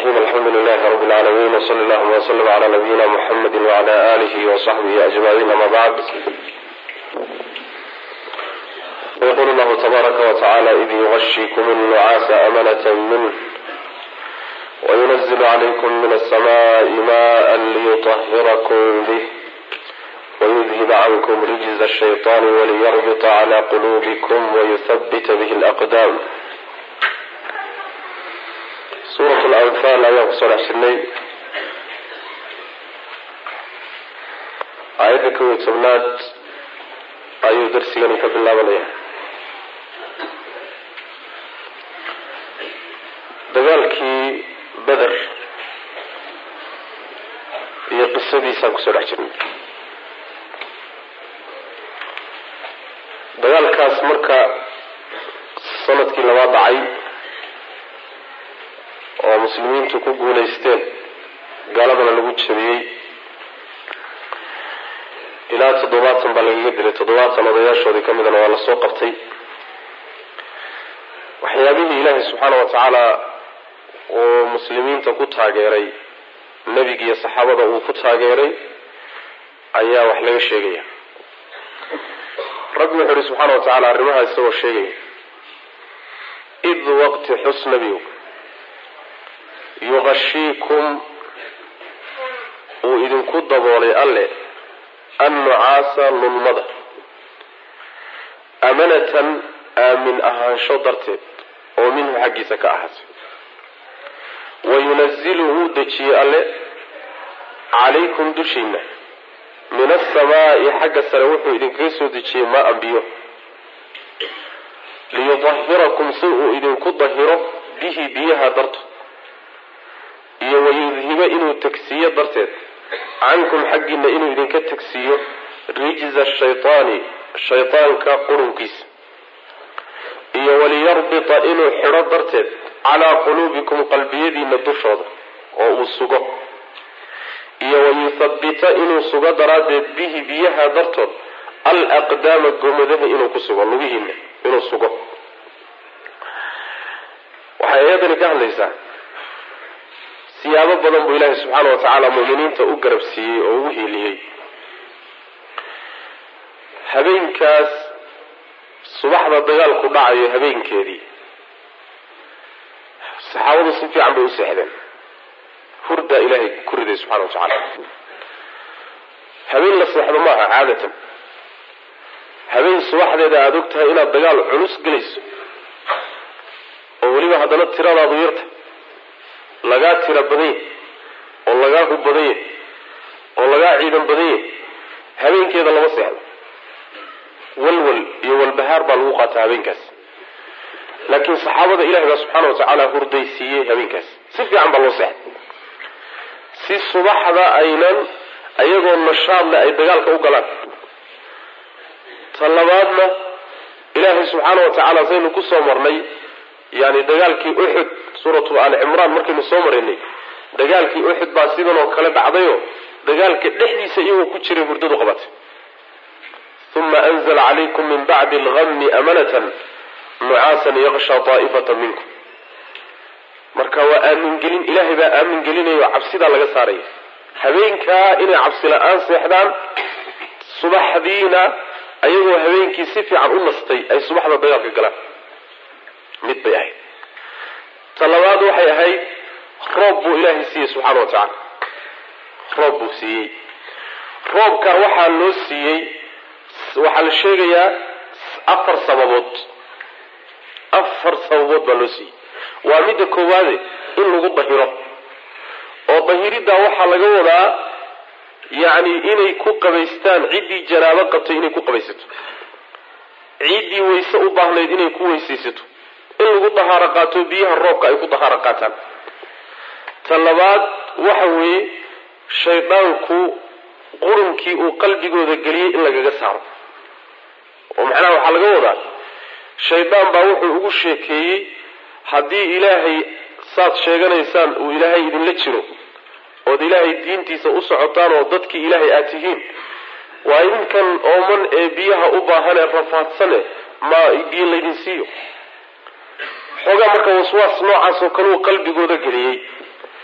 الرحيم الحمد لله رب العالمين وصلى الله وسلم على نبينا محمد وعلى آله وصحبه أجمعين أما بعد ويقول الله تبارك وتعالى إذ يغشيكم النعاس أمنة منه وينزل عليكم من السماء ماء ليطهركم به ويذهب عنكم رجز الشيطان وليربط على قلوبكم ويثبت به الأقدام suurat lanfaal ayaan kusoo dhex jirnay aayadda kow iyo tobnaad ayuu darsigani ka bilaabanaya dagaalkii beder iyo qisadiisaan kusoo dhex jirnay dagaalkaas marka sanadkii labaad dhacay oo muslimiintu ku guulaysteen gaaladana lagu jabiyey ilaa toddobaatan baa lagaga dilay toddobaatan odayaashoodii ka midana waa lasoo qabtay waxyaabihii ilaahay subxaana wa tacaala uu muslimiinta ku taageeray nebiga iyo saxaabada uu ku taageeray ayaa wax laga sheegaya rabbi wuxuu ihi subxaana wa tacaala arrimahaa isagoo sheegaya id waqti xus nebigu yuqashiikum uu idinku daboolay alle annucaasa lulmada amanatan aamin ahaansho darteed oo minhu xaggiisa ka ahaatay wayunazilu wuu dejiyey alle calaykum dushiina min asamaa'i xagga sare wuxuu idinkaga soo dejiyey maa ambiyo liyudahirakum si uu idinku dahiro bihi biyaha darto iyo wayudhiba inuu tegsiiyo darteed cankum xaggiina inuu idinka tegsiiyo rijza shaytaani shaytaanka qurunkiisa iyo waliyarbita inuu xidho darteed calaa quluubikum qalbiyadiina dushooda oo uu sugo iyo wayuthabbita inuu sugo daraaddeed bihi biyaha dartood al aqdaama gomadaha inuu ku sugo lugihiina inuu sugo waxay ayadani ka hadlaysaa siyaabo badan buu ilaahay subxaana wa tacaala mu'miniinta u garab siiyey oo ugu hiiliyey habeenkaas subaxda dagaalku dhacayo habeenkeedii saxaabadu si fiican bay u seexdeen hurdaa ilaahay ku riday subxana wa tacaala habeen la seexdo maaha caadatan habeen subaxdeeda aada og tahay inaad dagaal culus gelayso oo weliba haddana tiradaadu yarta lagaa tira badan yahy oo lagaa hub badan yahy oo lagaa ciidan badan yahy habeenkeeda lama seexdo walwal iyo walbahaar baa lagu qaataa habeenkaas laakiin saxaabada ilahi baa subxaana wa tacaala hurdaysiiyey habeenkaas si fiican baa loo seexday si subaxda aynan ayagoo nashaadle ay dagaalka u galaan ta labaadna ilaahay subxaana wa tacaala saynu kusoo marnay yani dagaalkii uxud suuratu ali cimraan markaynu soo maraynay dagaalkii uxud baa sidan oo kale dhacdayo dagaalka dhexdiisa iyagoo ku jiray hurdadu qabatay uma anzla calaykum min bacdi algami amanatan nucaasan yaqsha taa'ifata minkum marka waa aamingelin ilaahay baa aamin gelinayo cabsidaa laga saaraya habeenkaa inay cabsi la-aan seexdaan subaxdiina ayagoo habeenkii si fiican u nastay ay subaxda dagaalka galaan mid bay ahayd ta labaad waxay ahayd roob buu ilaahay siiyey subxaana wa tacaala roob buu siiyey roobka waxaa loo siiyey waxaa la sheegayaa afar sababood afar sababood baa loo siiyey waa midda koowaade in lagu dahiro oo dahiriddaa waxaa laga wadaa yacni inay ku qabaystaan ciddii janaabo qabtay inay ku qabaysato ciddii wayse u baahnayd inay ku weysaysato in lagu dahaaro qaato biyaha roobka ay ku dahaaro qaataan ta labaad waxa weeye shaydaanku qurunkii uu qalbigooda geliyey in lagaga saaro oo macnaha waxaa laga wadaa shaydaan baa wuxuu ugu sheekeeyey haddii ilaahay saad sheeganaysaan uu ilaahay idinla jiro ood ilaahay diintiisa u socotaan oo dadkii ilaahay aad tihiin waa idinkan ooman ee biyaha u baahanee rafaadsane ma biyo laydin siiyo xoogaa marka waswaas noocaas oo kale uu qalbigooda geliyey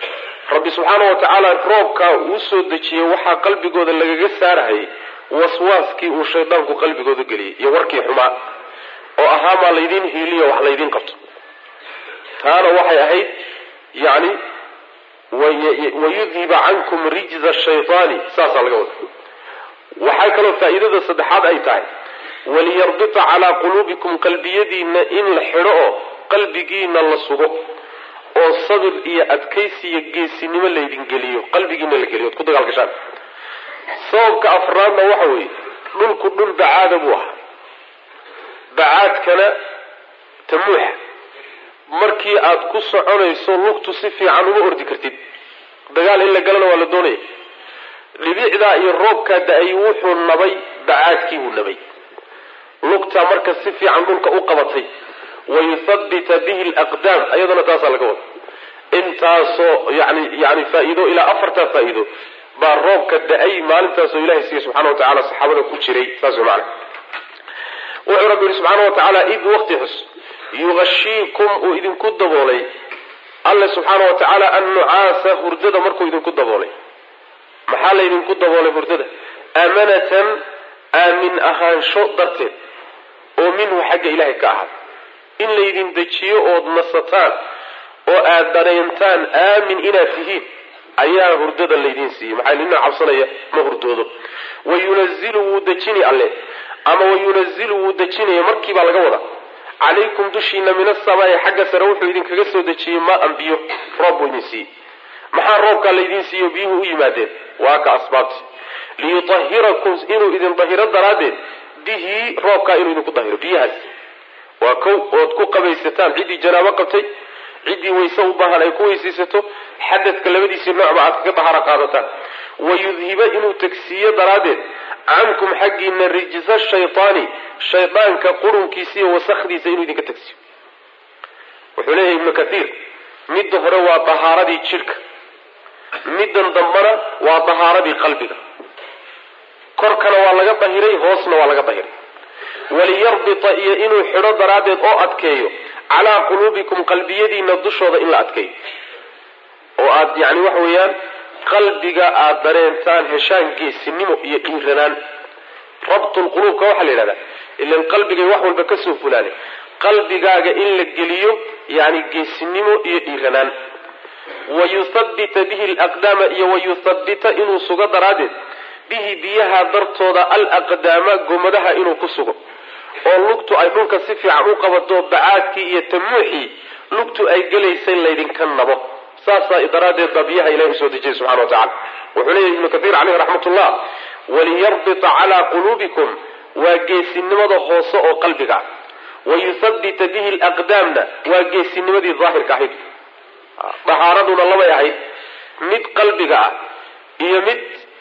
rabbi subxaana wa tacaala roobkaa uu soo dejiyey waxaa qalbigooda lagaga saarahayay waswaaskii uu shaydaanku qalbigooda geliyey iyo warkii xumaa oo ahaa maa laydiin hiiliyo wax laydiin qabto taana waxay ahayd yani wayudhiba cankum rijza shaytaani saasaa laga wada waxaa kaloo faa'iidada saddexaad ay tahay waliyarbita calaa quluubikum qalbiyadiina in la xidho oo qalbigiina la sugo oo sabir iyo adkaysi iyo geesinimo laydin geliyo qalbigiina la geliyo od ku dagaalgashaan sababka afraadna waxa weeye dhulku dhul bacaada buu ahaa bacaadkana tamuuxa markii aad ku soconayso lugtu si fiican uma ordi kartid dagaal in la galana waa la doonaya dhibicdaa iyo roobkaa da-ay wuxuu nabay bacaadkii buu nabay lugtaa marka si fiican dhulka u qabatay wayuthabbita bihi alaqdaam ayadana taasaa laga wada intaasoo yani yani faa-iido ilaa afartaa faa-iido baa roobka da-ay maalintaasoo ilahay siiya subxana wa tacala saxaabada ku jiray saas mana wuxuu rabbi yihi subxaana wa tacaala id waqti xus yugashiikum uu idinku daboolay alle subxaana wa tacaala annucaasa hurdada markuu idinku daboolay maxaa laydinku daboolay hurdada aamanatan aamin ahaansho darteed oo minhu xagga ilaahay ka ahaad in laydin dejiyo ood nasataan oo aad dareentaan aamin inaad tihiin ayaa hurdada laydiin siiyey maxaa nina cabsanaya ma hurdoodo wayunazilu wuu dejini alle ama wayunazilu wuu dejinaya markiibaa laga wada calaykum dushiina min asamaai xagga sare wuxuu idinkaga soo dejiyey maa-an biyo roob buu idin siiyey maxaa roobkaa laydiin siiyo biyuhu u yimaadeen waa ka asbaabti liyutahirakum inuu idin dahiro daraaddeed bihi roobkaa inuu idinku dahiro biyahaas waa kow ood ku qabaysataan ciddii janaabo qabtay ciddii wayse u baahan ay ku weysaysato xadadka labadiisii noocba aad kaga daharo qaadataan wayudhiba inuu tegsiiyo daraaddeed cankum xaggiina rijsa shaytaani shaydaanka qurunkiisa iyo wasakdiisa inuu idinka tegsiyo wuxuu leeyahay ibnu kathiir midda hore waa dahaaradii jidhka middan dambana waa dahaaradii qalbiga korkana waa laga dahiray hoosna waa laga dahiray waliyarbita iyo inuu xidho daraaddeed oo adkeeyo calaa quluubikum qalbiyadiina dushooda in la adkeeyo oo aad yani waxa weeyaan qalbiga aada dareentaan heshaan geesinimo iyo dhiiranaan rabtulquluubka waxaa la yidhahdaa ilan qalbigay wax walba kasoo fulaane qalbigaaga in la geliyo yani geesinimo iyo dhiiranaan wayuthabbita bihi alaqdaama iyo wayuthabbita inuu sugo daraaddeed bihi biyaha dartooda alaqdaama gomadaha inuu ku sugo oo lugtu ay dhulka si fiican u qabato bacaadkii iyo tamuuxii lugtu ay gelaysa in laydinka nabo saasaa daraaddeed baa biyaha ilahi usoo dejiyay subxana wa tacala wuxuu leeyahy ibnu kathiir caleyhi raxmatullah waliyarbita calaa quluubikum waa geesinimada hoose oo qalbiga wayuthabbita bihi alaqdaamna waa geesinimadii daahirka ahayd dahaaraduna labay ahayd mid qalbiga ah iyo mid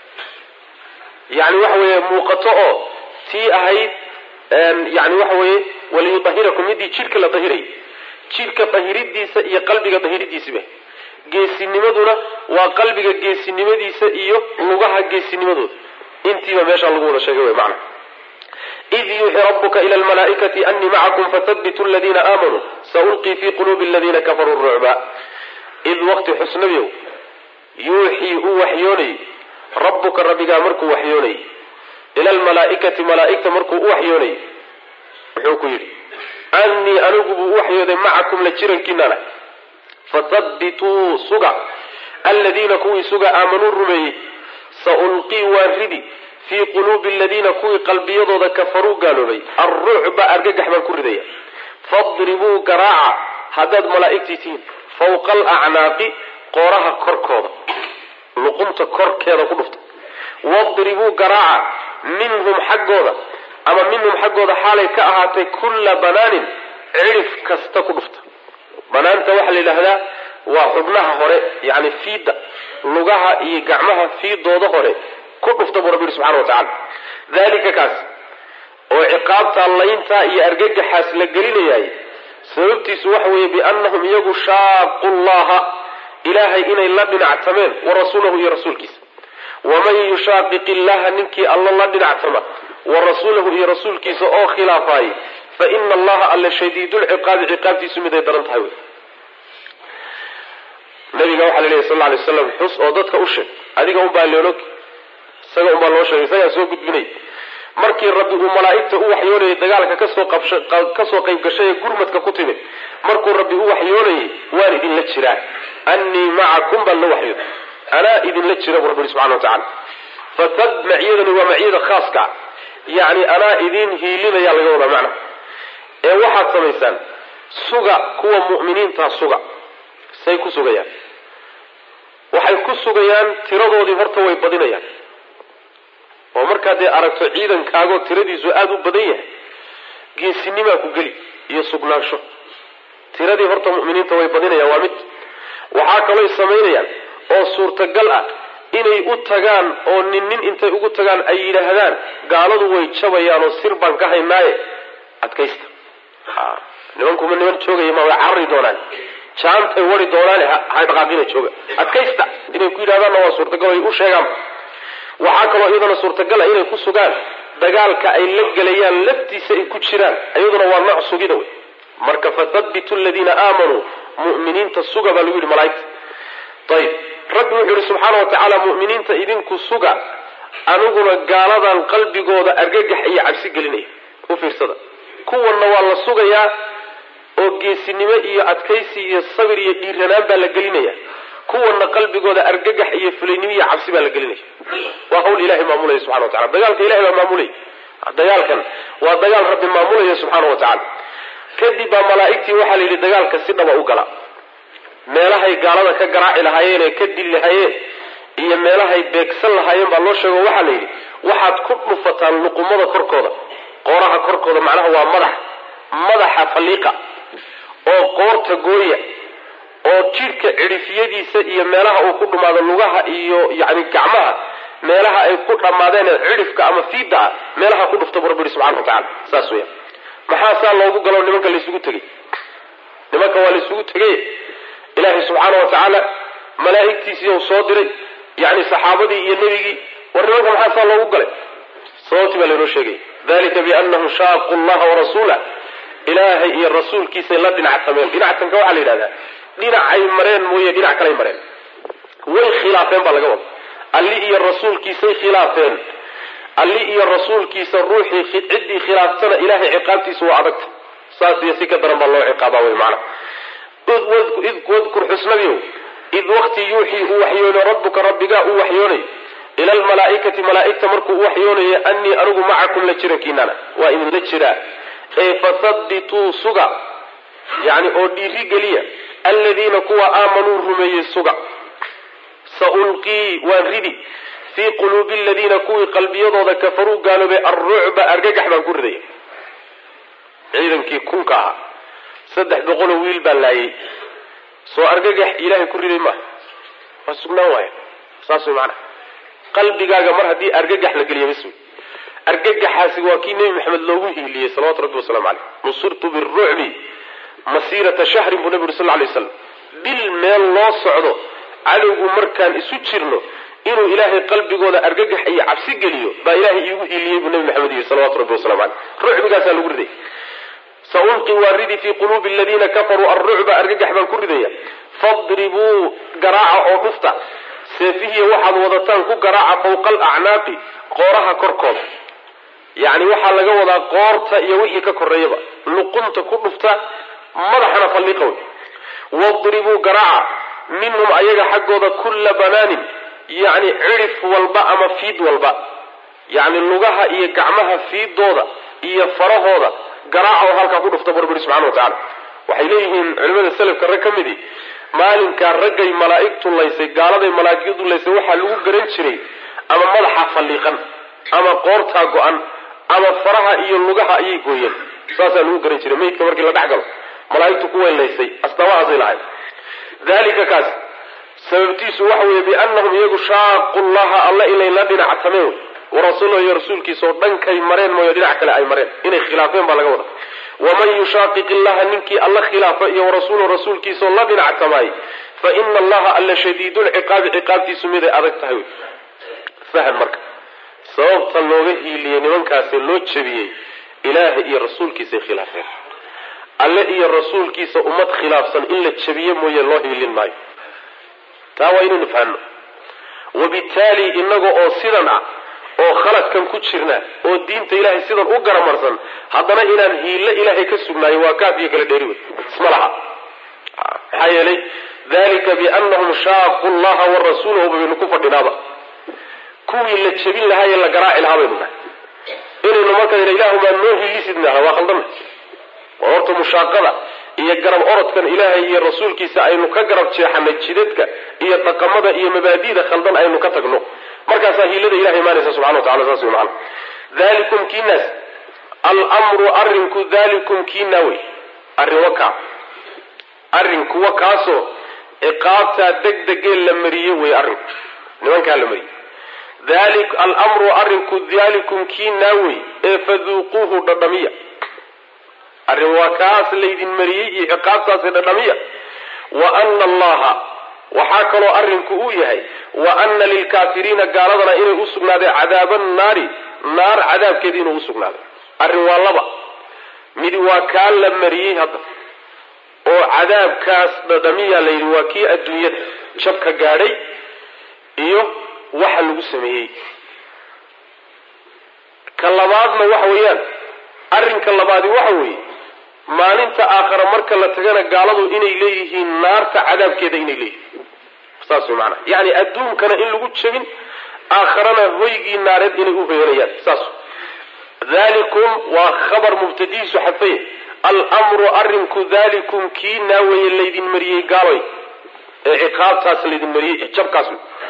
yani waxa weeye muuqato oo tii ahayd yani waxa weeye waliyudahirakum midii jidhka la dahiray jidhka dahiridiisa iyo qalbiga dahiridiisiba geesinimaduna waa qalbiga geesinimadiisa iyo lugaha geesinimadooda intiiba meeshaa lagu wada sheegay wy mana id yuuxi rabuka ila lmalaaikati anii macakum fathabitu ladiina aamanuu saulqii fi quluubi aladiina kafaruu rucba id waqti xusnabiow yuuxii uu waxyoonayy rabbuka rabbigaa markuu waxyoonayy ila almalaaikati malaaigta markuu u waxyoonayy wuxuu ku yidhi anii anigu buu u waxyooday macakum la jirankiinana fathabituu suga aladiina kuwii suga aamanuu rumeeyey saulqii waan ridi fii quluubi aladiina kuwii qalbiyadooda kafaruu gaaloobay alrucba argagax baan ku ridaya fadribuu garaaca haddaad malaa'igtii tihiin fawqa alacnaaqi qooraha korkooda luqunta korkeeda ku dhufta wadribuu garaaca minhum xaggooda ama minhum xaggooda xaalay ka ahaatay kulla banaanin cidhif kasta ku dhufta banaanta waxaa la yidhaahdaa waa xubnaha hore yani fiidda lugaha iyo gacmaha fiidooda hore ku dhufta buu rabbi yihi subxana wa tacala dalika kaas oo ciqaabtaa layntaa iyo argagaxaas la gelinayaay sababtiisu waxa weeye biannahum iyagu shaaqu llaha ilaahay inay la dhinactameen wa rasuulahu iyo rasuulkiisa waman yushaaqiq illaha ninkii alla la dhinactama wa rasuulahu iyo rasuulkiisa oo khilaafaayay fa ina allaha alla shadiidulciqaabi ciqaabtiisu miday daran tahay wey nabiga nabiga waxaa la leeyahy sal lla lay slam xus oo dadka u sheeg adiga unbaa leolog isaga unbaa loo sheegay isagaa soo gudbinay markii rabbi uu malaa'igta u waxyoonayay dagaalka kasoo kasoo qayb gashay ee gurmadka ku timid markuu rabbi u waxyoonayay waan idinla jiraa annii macakum baan la waxyooda anaa idinla jira buu rabbi ihi subxana wa tacala fatab maciyadani waa maciyada khaaska yacni anaa idin hiilinaya laga wadaa macna ee waxaad samaysaan suga kuwa mu'miniintaa suga say ku sugayaan waxay ku sugayaan tiradoodii horta way badinayaan oo markaad dee aragto ciidankaagoo tiradiisu aada u badan yahay geesinimaa ku geli iyo sugnaansho tiradii horta mu'miniinta way badinayaan waa mid waxaa kalooy samaynayaan oo suurtagal ah inay u tagaan oo nin nin intay ugu tagaan ay yidhaahdaan gaaladu way jabayaan oo sir baan ka haynaaye adkaysta nimankuma niman joogaya ma way carari doonaan jaantay wari doonaane ha dhaqaaqina jooga adkaysta inay ku yidhahdaanna waa suurtagal ay u sheegaan waxaa kaloo iyadana suurtagala inay ku sugaan dagaalka ay la gelayaan laftiisa ay ku jiraan iyaduna waa nooc sugida wey marka fathabitu aladiina aamanuu mu'miniinta suga baa lagu yidhi malaaigta ayib rabbi wuxuu yihi subxaana wa tacaala mu'miniinta idinku suga aniguna gaaladan qalbigooda argagax iyo cabsi gelinaya u fiirsada kuwanna waa la sugayaa oo geesinimo iyo adkaysi iyo sabir iyo dhiiranaan baa la gelinaya kuwana qalbigooda argagax iyo fulaynimo iyo cabsi baa la gelinaya waa hawl ilahay maamulaya subxana wa tacala dagaalka ilahay baa maamulaya dagaalkan waa dagaal rabbi maamulaya subxaana wa tacala kadib baa malaa'igtii waxaa la yidhi dagaalka si dhaba u gala meelahay gaalada ka garaaci lahaayeen ee ka dili lahaayeen iyo meelahay beegsan lahaayeen baa loo sheego waxaa la yidhi waxaad ku dhufataan luqumada korkooda qooraha korkooda macnaha waa madax madaxa falliiqa oo qoorta gooya oo jidhka cidhifyadiisa iyo meelaha uu ku dhumaado lugaha iyo yani gacmaha meelaha ay ku dhammaadeen cidhifka ama fiida ah meelaha ku dhufta bu rabbi yihi subxana wa tacala saas weya maxaa saa loogu galo nimanka laysugu tegey nimanka waa laysugu tegey ilaahay subxaana wa tacaala malaa'igtiisii u soo diray yani saxaabadii iyo nebigii war nimanka maxaa saa loogu galay sababtii baa laynoo sheegay dalika bianahum shaaqu llaha warasuula ilaahay iyo rasuulkiisay la dhinactameen dhinactanka waxaa la yidhahdaa dhinacay mareen mooye dhinac kalay mareen way khilaafeen baa laga wada alli iyo rasuulkiisay khilaafeen alli iyo rasuulkiisa ruuxii ciddii khilaaftana ilahay ciqaabtiisa waa adagta saas iyo si ka daran baa loo ciqaabaa wey macana wadkur xusnadiiow id waqti yuuxii uu waxyoono rabbuka rabbigaa uu waxyoonayo ila almalaa'ikati malaa'igta markuu u waxyoonayo annii anigu macakum la jirankiinana waa idinla jiraa ee fathabituu suga yani oo dhiiri geliya aladiina kuwa aamanuu rumeeyey suga saulqii waan ridi fii quluubi aladiina kuwii qalbiyadooda kafaruu gaaloobay alrucba argagax baan ku ridaya ciidankii kunka ahaa saddex boqoloo wiil baa laayay soo argagax ilaahay ku riday maaha waa sugnaan waaya saas way macanaha qalbigaaga mar haddii argagax la geliya bas wey argagaxaasi waa kii nebi maxamed loogu hiiliyey salawatu rabbi waslamu caleyh nusirtu birucbi masiirata shahrin buu nabi uri sal lay slam bil meel loo socdo cadowgu markaan isu jirno inuu ilaahay qalbigooda argagax iyo cabsi geliyo baa ilaahay iigu hiiliyey buu nabi maxamed yihi salawatu rabbi waslamu caleyh rucbigaasaa lagu riday saulqi waa ridi fii quluubi aladiina kafaruu alrucba argagax baan ku ridaya fadribuu garaaca oo dhufta seefihiya waxaad wadataan ku garaaca fawqa alacnaaqi qooraha korkooda yacni waxaa laga wadaa qoorta iyo wixii ka koreeyaba luqunta ku dhufta madaxana falliiqa wey wadribuu garaaca minhum ayaga xaggooda kulla banaanin yacni cidhif walba ama fiid walba yacni lugaha iyo gacmaha fiidooda iyo farahooda garaaca oo halkaa ku dhufta barbiri subxana wa tacala waxay leeyihiin culimada selafka rag ka midii maalinkaa raggay malaa'igtu laysay gaaladay malaa'igtu laysay waxaa lagu garan jiray ama madaxa falliiqan ama qoortaa go-an ama faraha iyo lugaha ayay gooyeen saasaa lagu garan jiray meydka markii la dhex galo malaa'igtu ku weylaysay astaamahaasay lahayd dalika kaas sababtiisu waxa weeye biannahum iyagu shaaqu llaha alla inay la dhinactameen wey warasuulahu iyo rasuulkiisa oo dhankay mareen mooyo dhinac kale ay mareen inay khilaafeen baa laga wada waman yushaaqiq illaha ninkii alla khilaafa iyo warasuulahu rasuulkiisaoo la dhinactamaay fa ina allaha alla shadiidulciqaabi ciqaabtiisu miday adag tahay wey fahan marka sababta looga hiiliyey nimankaasi loo jebiyey ilaaha iyo rasuulkiisay khilaafeen alle iyo rasuulkiisa ummad khilaafsan in la jebiye mooye loo hiilin maayo taa waa inaynu fahanno wabittaali inaga oo sidan ah oo khaladkan ku jirna oo diinta ilaahay sidan u garamarsan haddana inaan hiilo ilaahay ka sugnaayo waa kaaf iyo kala dheeri wey isma laha maxaa yeelay dalika bianahum shaaqu llaha wa rasuulahu baynu ku fadhinaaba kuwii la jebin lahaa ee la garaaci lahaa baynu nahay inaynu marka ilaahumaa noo hiilisidnaha waa khaldana waa horta mushaaqada iyo garab orodkan ilaahay iyo rasuulkiisa aynu ka garab jeexanay jidadka iyo dhaqamada iyo mabaadida khaldan aynu ka tagno markaasaa hiilada ilahay imaanaysa subxana wa tacala saas wey macana dalikum kiinaas almru arrinku dalikum kiinaa wey arrin wakaa arrin kuwa kaasoo ciqaabtaa degdegee la mariyey wey arrinku nimankaa la mariyey almru arrinku dalikum kiinaa wey ee faduuquuhu dhadhamiya arrin waa kaas laydin mariyey iyo ciqaabtaasi dhadhamiya wa ana allaha waxaa kaloo arrinku uu yahay wa ana lilkaafiriina gaaladana inay u sugnaaday cadaaba naari naar cadaabkeeda inuu usugnaaday arrin waa laba midi waa kaa la mariyey hadda oo cadaabkaas dhadhamiya la yidhi waa kii adduunyada jabka gaadhay iyo waxa lagu sameeyey ka labaadna waxa weeyaan arrinka labaadi waxa weeye maalinta aakhara marka la tagana gaaladu inay leeyihiin naarta cadaabkeeda inay leeyihiin saas way maanaa yacni adduunkana in lagu jebin aakharana hoygii naareed inay u hoyanayaan saas dalikum waa khabar mubtadihiisu xadfaya almru arrinku dalikum kii naaweeye laydin mariyey gaaloy ee ciqaabtaas laydin mariyey jabkaas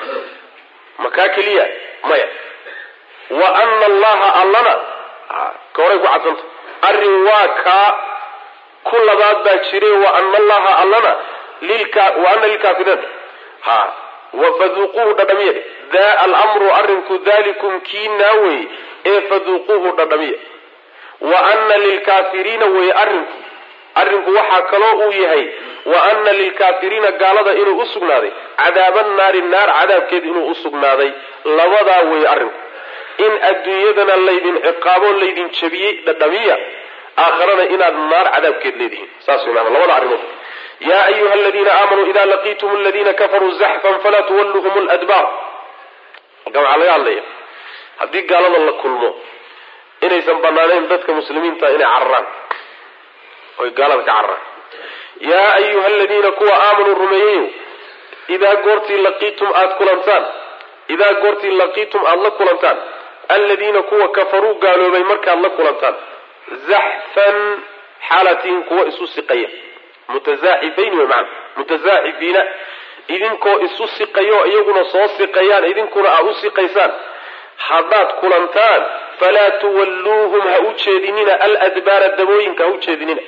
makaa keliya maya wa ana allaha allana ka horay ku cadsanta arrin waa kaa ku labaad baa jire wa ana allaha allana wa ana lilkaafiriin ha faduuquuhu dhadhamiya da almru arrinku dalikum kii naawey ee faduuquuhu dhadhamiya wa ana lilkaafiriina wey arrinku arrinku waxaa kaloo uu yahay wa ana lilkaafiriina gaalada inuu u sugnaaday cadaaba naari naar cadaabkeed inuu u sugnaaday labadaa wey arrinku in adduunyadana laydin ciqaabo laydin jabiyey dhadhamiya aakharana inaad naar cadaabkeed leedihiin saas wey maana labada arrimood yaa ayuha aladiina aamanuu ida laqiitum aladiina kafaruu zaxfan falaa tuwalluhum ladbaar halkan waxaa laga hadlaya haddii gaalada la kulmo inaysan banaanayn dadka muslimiinta inay cararaan oy gaalada ka cararaan yaa ayuha aladiina kuwa aamanuu rumeeyeyo idaa goortii laqiitum aada kulantaan idaa goortii laqiitum aada la kulantaan aladiina kuwa kafaruu gaaloobay markaad la kulantaan zaxfan xaalatiin kuwa isu siqaya mutazaaxifayn wey maana mutazaaxifiina idinkoo isu siqayo iyaguna soo siqayaan idinkuna aa u siqaysaan haddaad kulantaan falaa tuwalluuhum ha u jeedinina aladbaara dabooyinka ha u jeedinina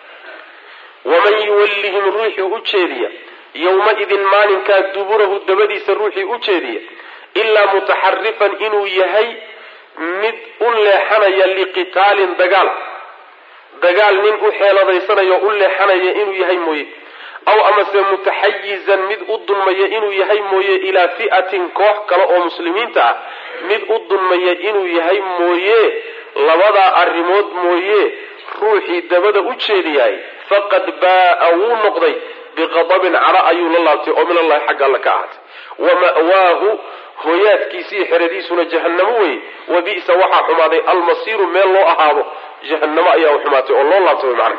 waman yuwallihim ruuxii u jeediya yowma-idin maalinkaa duburahu dabadiisa ruuxii u jeediya ilaa mutaxarifan inuu yahay mid u leexanaya liqitaalin dagaal dagaal nin u xeeladaysanaya o u leexanaya inuu yahay mooye aw amase mutaxayizan mid u dulmaya inuu yahay mooye ilaa fi'atin koox kale oo muslimiinta ah mid u dulmaya inuu yahay mooye labadaa arrimood mooye ruuxii dabada u jeediyahay faqad baa'a wuu noqday biqadabin cadho ayuu la laabtay oo min allahi xagga alla ka ahaatay wa ma'waahu hooyaadkiisii xeradiisuna jahannamo weye wa bi'sa waxaa xumaaday almasiiru meel loo ahaado jahannamo ayaa u xumaatay oo loo laabtay macna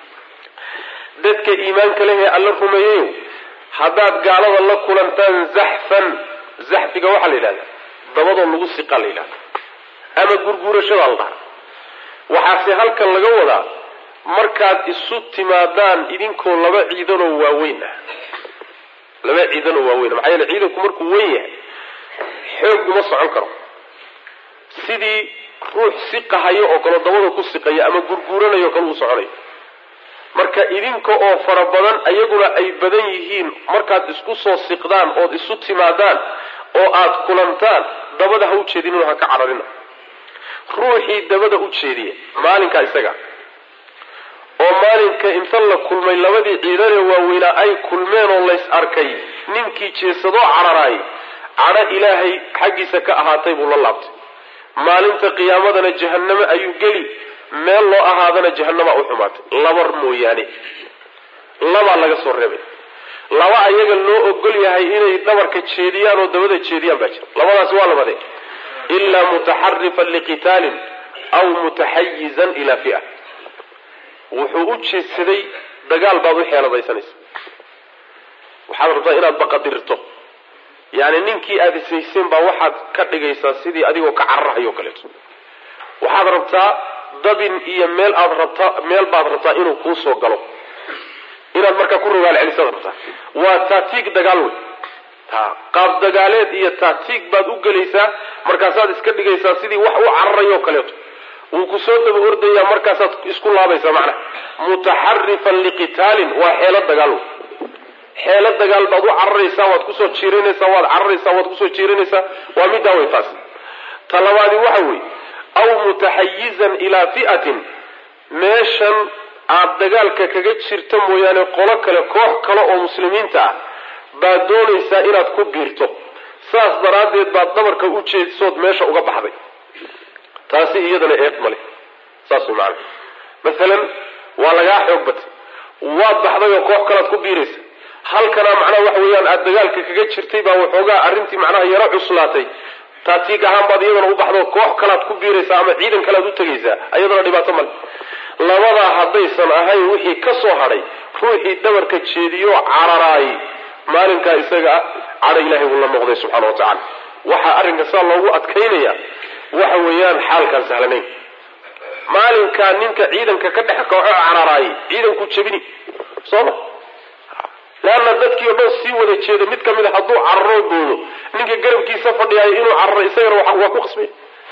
dadka iimaanka lehee alla rumeeyeyo haddaad gaalada la kulantaan zaxfan zaxfiga waxaa la yidhahdaa dabadoo lagu siqaa la yidhahda ama gurguurashadaa la dhaha waxaase halkan laga wadaa markaad isu timaadaan idinkoo laba ciidanoo waaweyn ah laba ciidanoo waaweyn maxaa yeele ciidanku markuu weyn yahay xoog uma socon karo sidii ruux siqahayo oo kale dabada ku siqaya ama gurguuranayo kale uu soconayo marka idinka oo fara badan ayaguna ay badan yihiin markaad isku soo siqdaan ood isu timaadaan oo aad kulantaan dabada ha u jeedinino ha ka cararina ruuxii dabada u jeediya maalinka isaga oo maalinka inta la kulmay labadii ciidanee waaweynaa ay kulmeen oo lays arkay ninkii jeesadoo cararaay cadho ilaahay xaggiisa ka ahaatay buu la laabtay maalinta qiyaamadana jahannamo ayuu geli meel loo ahaadana jahannama u xumaatay labar mooyaane labaa laga soo reebay laba ayaga loo ogol yahay inay dhabarka jeediyaan oo dabada jeediyaan baa jira labadaasi waa labade ilaa mutaxarifan liqitaalin aw mutaxayizan ilaa fia wuxuu u jeedsaday dagaal baad u xeeladaysanaysa waxaad rabtaa inaad baqadirto yani ninkii aada isayseen baa waxaad ka dhigaysaa sidii adigoo ka cararahayo kaleeto waxaad rabtaa dabin iyo meel aad rabtaa meel baad rabtaa inuu kuu soo galo inaad markaa ku rogaal celisaad rabtaa waa taatiig dagaal wey ha qaab dagaaleed iyo taatiig baad u gelaysaa markaasaad iska dhigaysaa sidii wax u cararayo kaleeto wuu ku soo daba ordayaa markaasaad isku laabaysaa macnaha mutaxarifan liqitaalin waa xeelo dagaal wey xeelo dagaal baad u cararaysaa waad kusoo jiirinaysaa waad cararaysaa waad kusoo jiirinaysaa waa middaa way taas ta labaadi waxa weeye aw mutaxayizan ilaa fi'atin meeshan aad dagaalka kaga jirto mooyaane qolo kale koox kale oo muslimiinta ah baad doonaysaa inaad ku biirto saas daraaddeed baad dhabarka u jeedsood meesha uga baxday taasi iyadana eed male saas way macana masalan waa lagaa xoog batay waad baxday oo koox kalead ku biiraysa halkana macnaha waxa weeyaan aada dagaalka kaga jirtay baa waxoogaa arrintii macnaha yaro cuslaatay taatiig ahaan baad iyadana u baxdo koox kalaad ku biiraysaa ama ciidan kalead u tegaysaa iyadana dhibaato male labadaa haddaysan ahayn wixii ka soo hadhay ruuxii dhabarka jeediyo cararaay maalinkaa isaga ah cadha ilaahay wuu la noqday subxana wa tacala waxaa arrinka saa loogu adkaynaya waxa weeyaan xaalkaan sahlanayn maalinkaa ninka ciidanka ka dhex kooxo cararaayay ciidanku jebini sooma leanna dadkii o dhan sii wada jeeda mid ka mid a hadduu cararoo boodo ninka garabkiisa fadhiyaayo inuu cararo isagana waa ku qasbay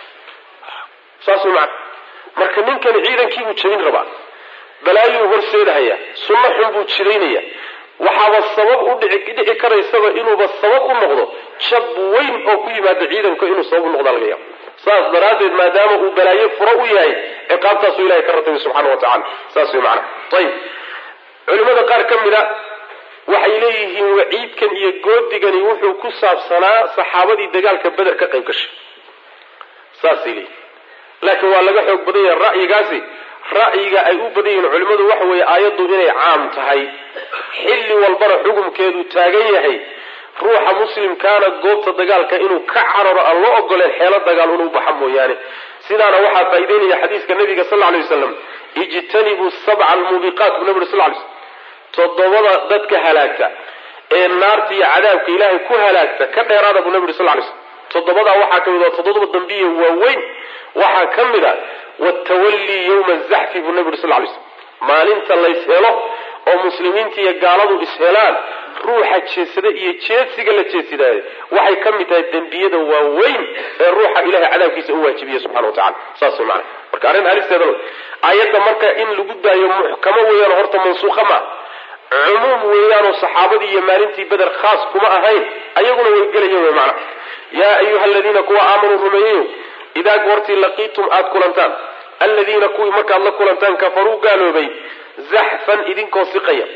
saas way macana marka ninkani ciidankiibuu jebin rabaa balaayuu horseedahaya sunno xun buu jidaynaya waxaaba sabab u dhici dhici karaysaba inuuba sabab u noqdo jab weyn oo ku yimaado ciidanka inuu sabab u noqda laga yaabo saas daraaddeed maadaama uu balaayo furo u yahay ciqaabtaasuu ilahay ka ratabay subxana wa tacala saas way macana ayib culimada qaar ka mid a waxay leeyihiin waciidkan iyo goodigani wuxuu ku saabsanaa saxaabadii dagaalka beder ka qayb gashay saasay leeyihin laakiin waa laga xoog badan yahay ra'yigaasi ra'yiga ay u badan yihiin culimmadu waxa weeye aayaddu inay caam tahay xilli walbana xukumkeedu taagan yahay ruuxa muslimkaana goobta dagaalka inuu ka cararo aan loo ogoleen xeelo dagaal inuu baxa mooyaane sidaana waxaa faa'ideynaya xadiiska nabiga sal lla alay wasalam ijtanibuu sabca almuubiqaat buu nabi uri sal lay slm toddobada dadka halaagta ee naarta iyo cadaabka ilaahay ku halaagta ka dheeraada buu nabi uri sal lay slm toddobadaa waxaa ka mid a toddoba dambiya waaweyn waxaa ka mid a watawallii yowma zaxfi buu nabi uri sal lay slm maalinta lays helo oo muslimiinta iyo gaaladu ishelaan ruuxa jeedsada iyo jeedsiga la jeedsidaayo waxay ka mid tahay dembiyada waaweyn ee ruuxa ilahay cadaabkiisa u waajibiya subxana wa tacala saas way macana marka arrin halisteeda aayadda marka in lagu daayo muxkamo weeyaan horta mansuuqa maa cumuum weeyaanoo saxaabadii iyo maalintii beder khaas kuma ahayn ayaguna way gelayen wey macana yaa ayuha aladiina kuwa aamanuu rumeeyeyo idaa goortii laqiitum aada kulantaan aladiina kuwii markaad la kulantaan kafaruu gaaloobay zaxfan idinkoo siqaya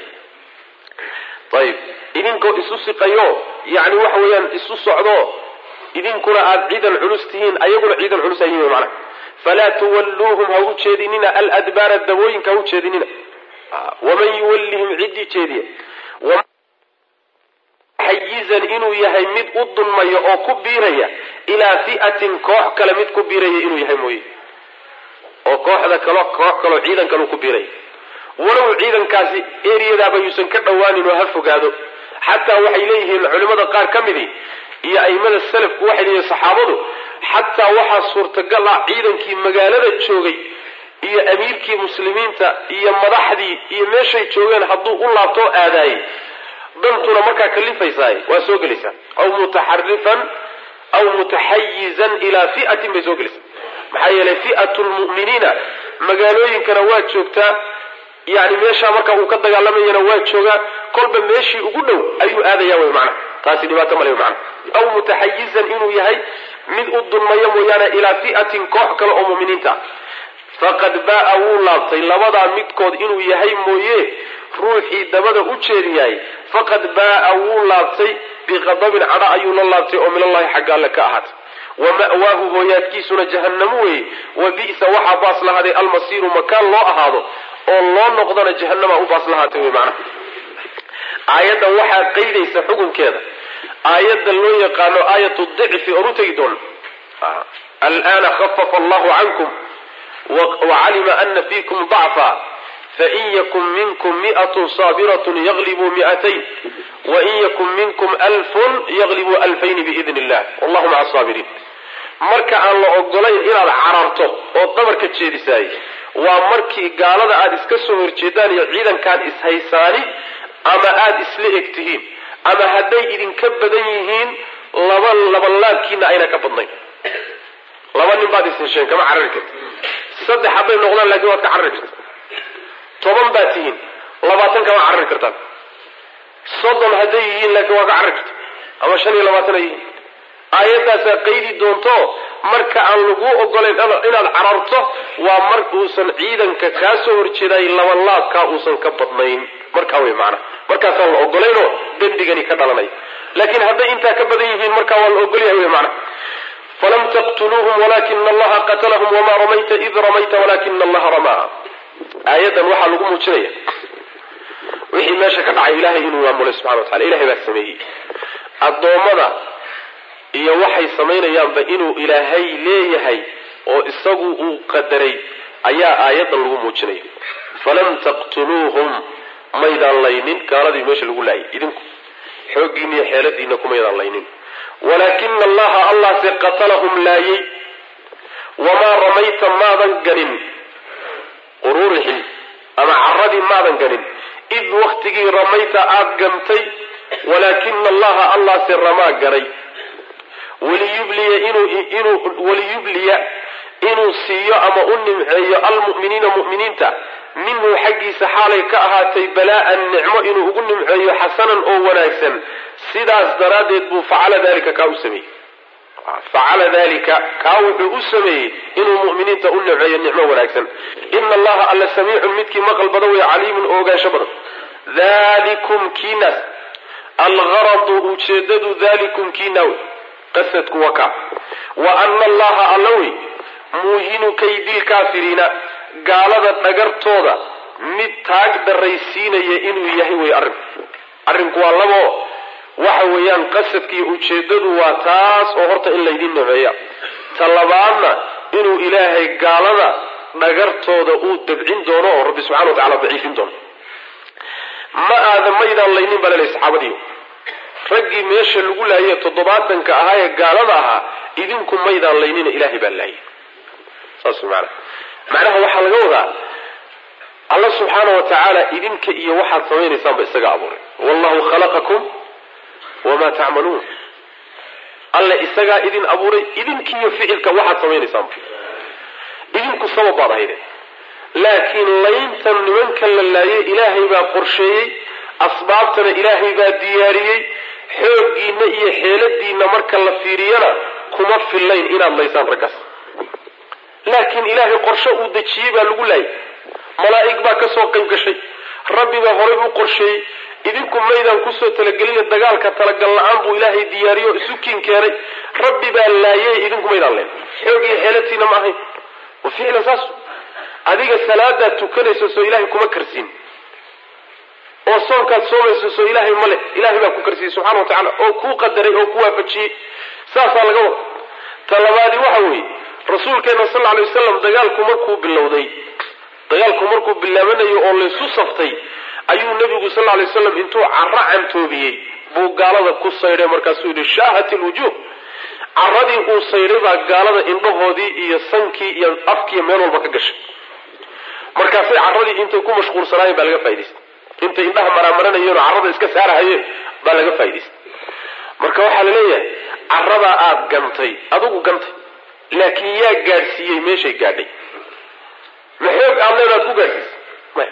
ayib idinkoo isu siqayo yani waxa weeyaan isu socdo idinkuna aada ciidan culus tihiin ayaguna ciidan culus ayihin wey macana falaa tuwalluuhum ha u jeedinina aladbaara dabooyinka ha u jeedinina waman yuwallihim ciddii jeediya xayizan inuu yahay mid u dulmaya oo ku biiraya ilaa fi'atin koox kale mid ku biiraya inuu yahay mooye oo kooxda kalo koox kaloo ciidan kaleu ku biiraya walow ciidankaasi eriyadaaba yuusan ka dhowaanin oo ha fogaado xataa waxay leeyihiin culimmada qaar ka midii iyo aimada salafku waxay leeyihin saxaabadu xataa waxaa suurtagal ah ciidankii magaalada joogay iyo amiirkii muslimiinta iyo madaxdii iyo meeshay joogeen hadduu u laabtoo aadaayey dantuna markaa kalifaysaay waa soo gelaysaa aw mutaxarifan aw mutaxayizan ilaa fi'atin bay soo gelaysaa maxaa yeelay fi'atu lmu'miniina magaalooyinkana waa joogtaa yani meeshaa marka uu ka dagaalamayana waa joogaa kolba meeshii ugu dhow ayuu aadaya wy macana taasi dhibaato male mana aw mutaxayizan inuu yahay mid u dulmayo mooyaane ilaa fi'atin koox kale oo muminiinta ah faqad ba'a wuu laabtay labadaa midkood inuu yahay mooye ruuxii dabada u jeediyahay faqad ba'a wuu laabtay biqadabin cadha ayuu la laabtay oo minallahi xagga alle ka ahaatay wa ma'waahu hooyaadkiisuna jahannamo weeye wa bi'sa waxaa baas lahaaday almasiiru makaan loo ahaado oo loo noqdana jahanama u baas lahaatay wey macnaha aayaddan waxaa qaydaysa xukunkeeda aayadda loo yaqaano aayatu dicfi oon u tegi doono alana khafafa allahu cankum wacalima ana fiikum dacfa fain yakun minkum mi'atun saabiratun yaglibuu mi'atayn wain yakun minkum alfun yaglibuu alfayni biidn illah wallahu maca asaabiriin marka aan la ogolayn inaad cararto ood dabarka jeedisaay waa markii gaalada aada iska soo horjeedaan iyo ciidankaad ishaysaani ama aada isla eg tihiin ama hadday idinka badan yihiin laba labalaabkiina ayna ka badnayn laba nin baad ishesheen kama carari karti saddex hadday noqdaan laakiin waad ka carari karta toban baad tihiin labaatan kama carari kartaan soddon hadday yihiin laakiin waa ka carari karta ama shan iyo labaatan ay yihiin aayaddaasaa qaydi doonto marka aan laguu ogolayn inaad cararto waa mar uusan ciidanka kaa soo horjeeday labalaabkaa uusan ka badnayn markaa wey macana markaasaan la ogolaynoo dembigani ka dhalanay laakiin hadday intaa ka badan yihiin markaa waa la ogolyahay wey macana falam taqtuluuhum walakina allaha qatalahum wamaa ramayta id ramayta walakina allaha ramaa aayaddan waxaa lagu muujinaya wixii meesha ka dhacay ilahay inuu maamulay subxana watacala ilahay baa sameeyey addoommada iyo waxay samaynayaanba inuu ilaahay leeyahay oo isagu uu qadaray ayaa aayaddan lagu muujinaya falam taqtuluuhum maydaan laynin gaaladii meesha lagu laayay idinku xooggiina iyo xeeladiina kumaydaan laynin walaakina allaha allahse qatalahum laayay wamaa ramayta maadan ganin quruurixin ama caradii maadan ganin id waktigii ramayta aada gantay walaakina allaha allahse ramaa garay waliyubliya inuu waliyubliya inuu siiyo ama u nimceeyo almu'miniina mu'miniinta minhu xaggiisa xaalay ka ahaatay balaa'an nicmo inuu ugu nimceeyo xasanan oo wanaagsan sidaas daraaddeed buu facala dalika kaa u sameeyey facala dalika kaa wuxuu u sameeyey inuu mu'miniinta u nimceeyo nicmo wanaagsan ina allaha alla samiicun midkii maqal badan wey caliimun oo ogaansho badan dalikum kiinaas algaradu ujeedadu dalikum kiina wey qasadku waa kaa wa ana allaha alla wey muuhinu kaydilkaafiriina gaalada dhagartooda mid taag daraysiinaya inuu yahay wey arrinku arrinku waa labo waxa weeyaan qasadkiiyo ujeedadu waa taas oo horta in laydin nameeya ta labaadna inuu ilaahay gaalada dhagartooda uu dabcin doono oo rabbi subxana wa tacala daciifin doono ma aadan maydaan laynin baa lalehy saxaabadiiyo raggii meesha lagu laayay toddobaatanka ahaa ee gaalada ahaa idinku maydaan laynina ilaahay baa laayay saas maana macnaha waxaa laga wadaa alla subxaana wa tacaala idinka iyo waxaad samaynaysaanba isaga abuuray wallahu khalaqakum wamaa tacmaluun alle isagaa idin abuuray idinkiiyo ficilka waxaad samaynaysaanba idinku sabab baad ahayde laakiin layntan nimanka la laayay ilaahay baa qorsheeyey asbaabtana ilaahay baa diyaariyey xooggiina iyo xeeladiina marka la fiiriyana kuma fillayn inaad laysaan raggaas laakiin ilaahay qorshe uu dejiyey baa lagu laayay malaa'ig baa kasoo qayb gashay rabbi baa horay u qorsheeyey idinku maydaan kusoo talagelina dagaalka talagal la-aan buu ilaahay diyaariyo isu kiin keenay rabbi baa laayay idinku maydaan leen xoog iyo xeelatiina ma ahayn wa ficlan saas adiga salaadaad tukanayso soo ilaahay kuma karsiin oo soonkaad soomayso soo ilaahay male ilaahay baa ku karsiyey subxana wa tacala oo kuu qadaray oo ku waafajiyey saasaa laga wada ta labaadi waxa weeye rasuulkeena sal lla alay wasalam dagaalku markuu bilowday dagaalku markuu bilaabanayo oo laysu saftay ayuu nebigu sal lla alay waslam intuu carro cantoobiyey buu gaalada ku saydhay markaasuu yidhi shaahat ilwujuuh carradii uu saydhay baa gaalada indhahoodii iyo sankii iyo afkiiyo meel walba ka gashay markaasay carradii intay ku mashquulsanaayeen baa laga faa'idaystay intay indhaha maraamaranayeenoo carrada iska saarahayeen baa laga faa'idaystay marka waxaa la leeyahay carradaa aada gantay adigu gantay laakiin yaa gaadhsiiyey meeshay gaadhay ma xoog aad leedaad ku gaadhsiisay maya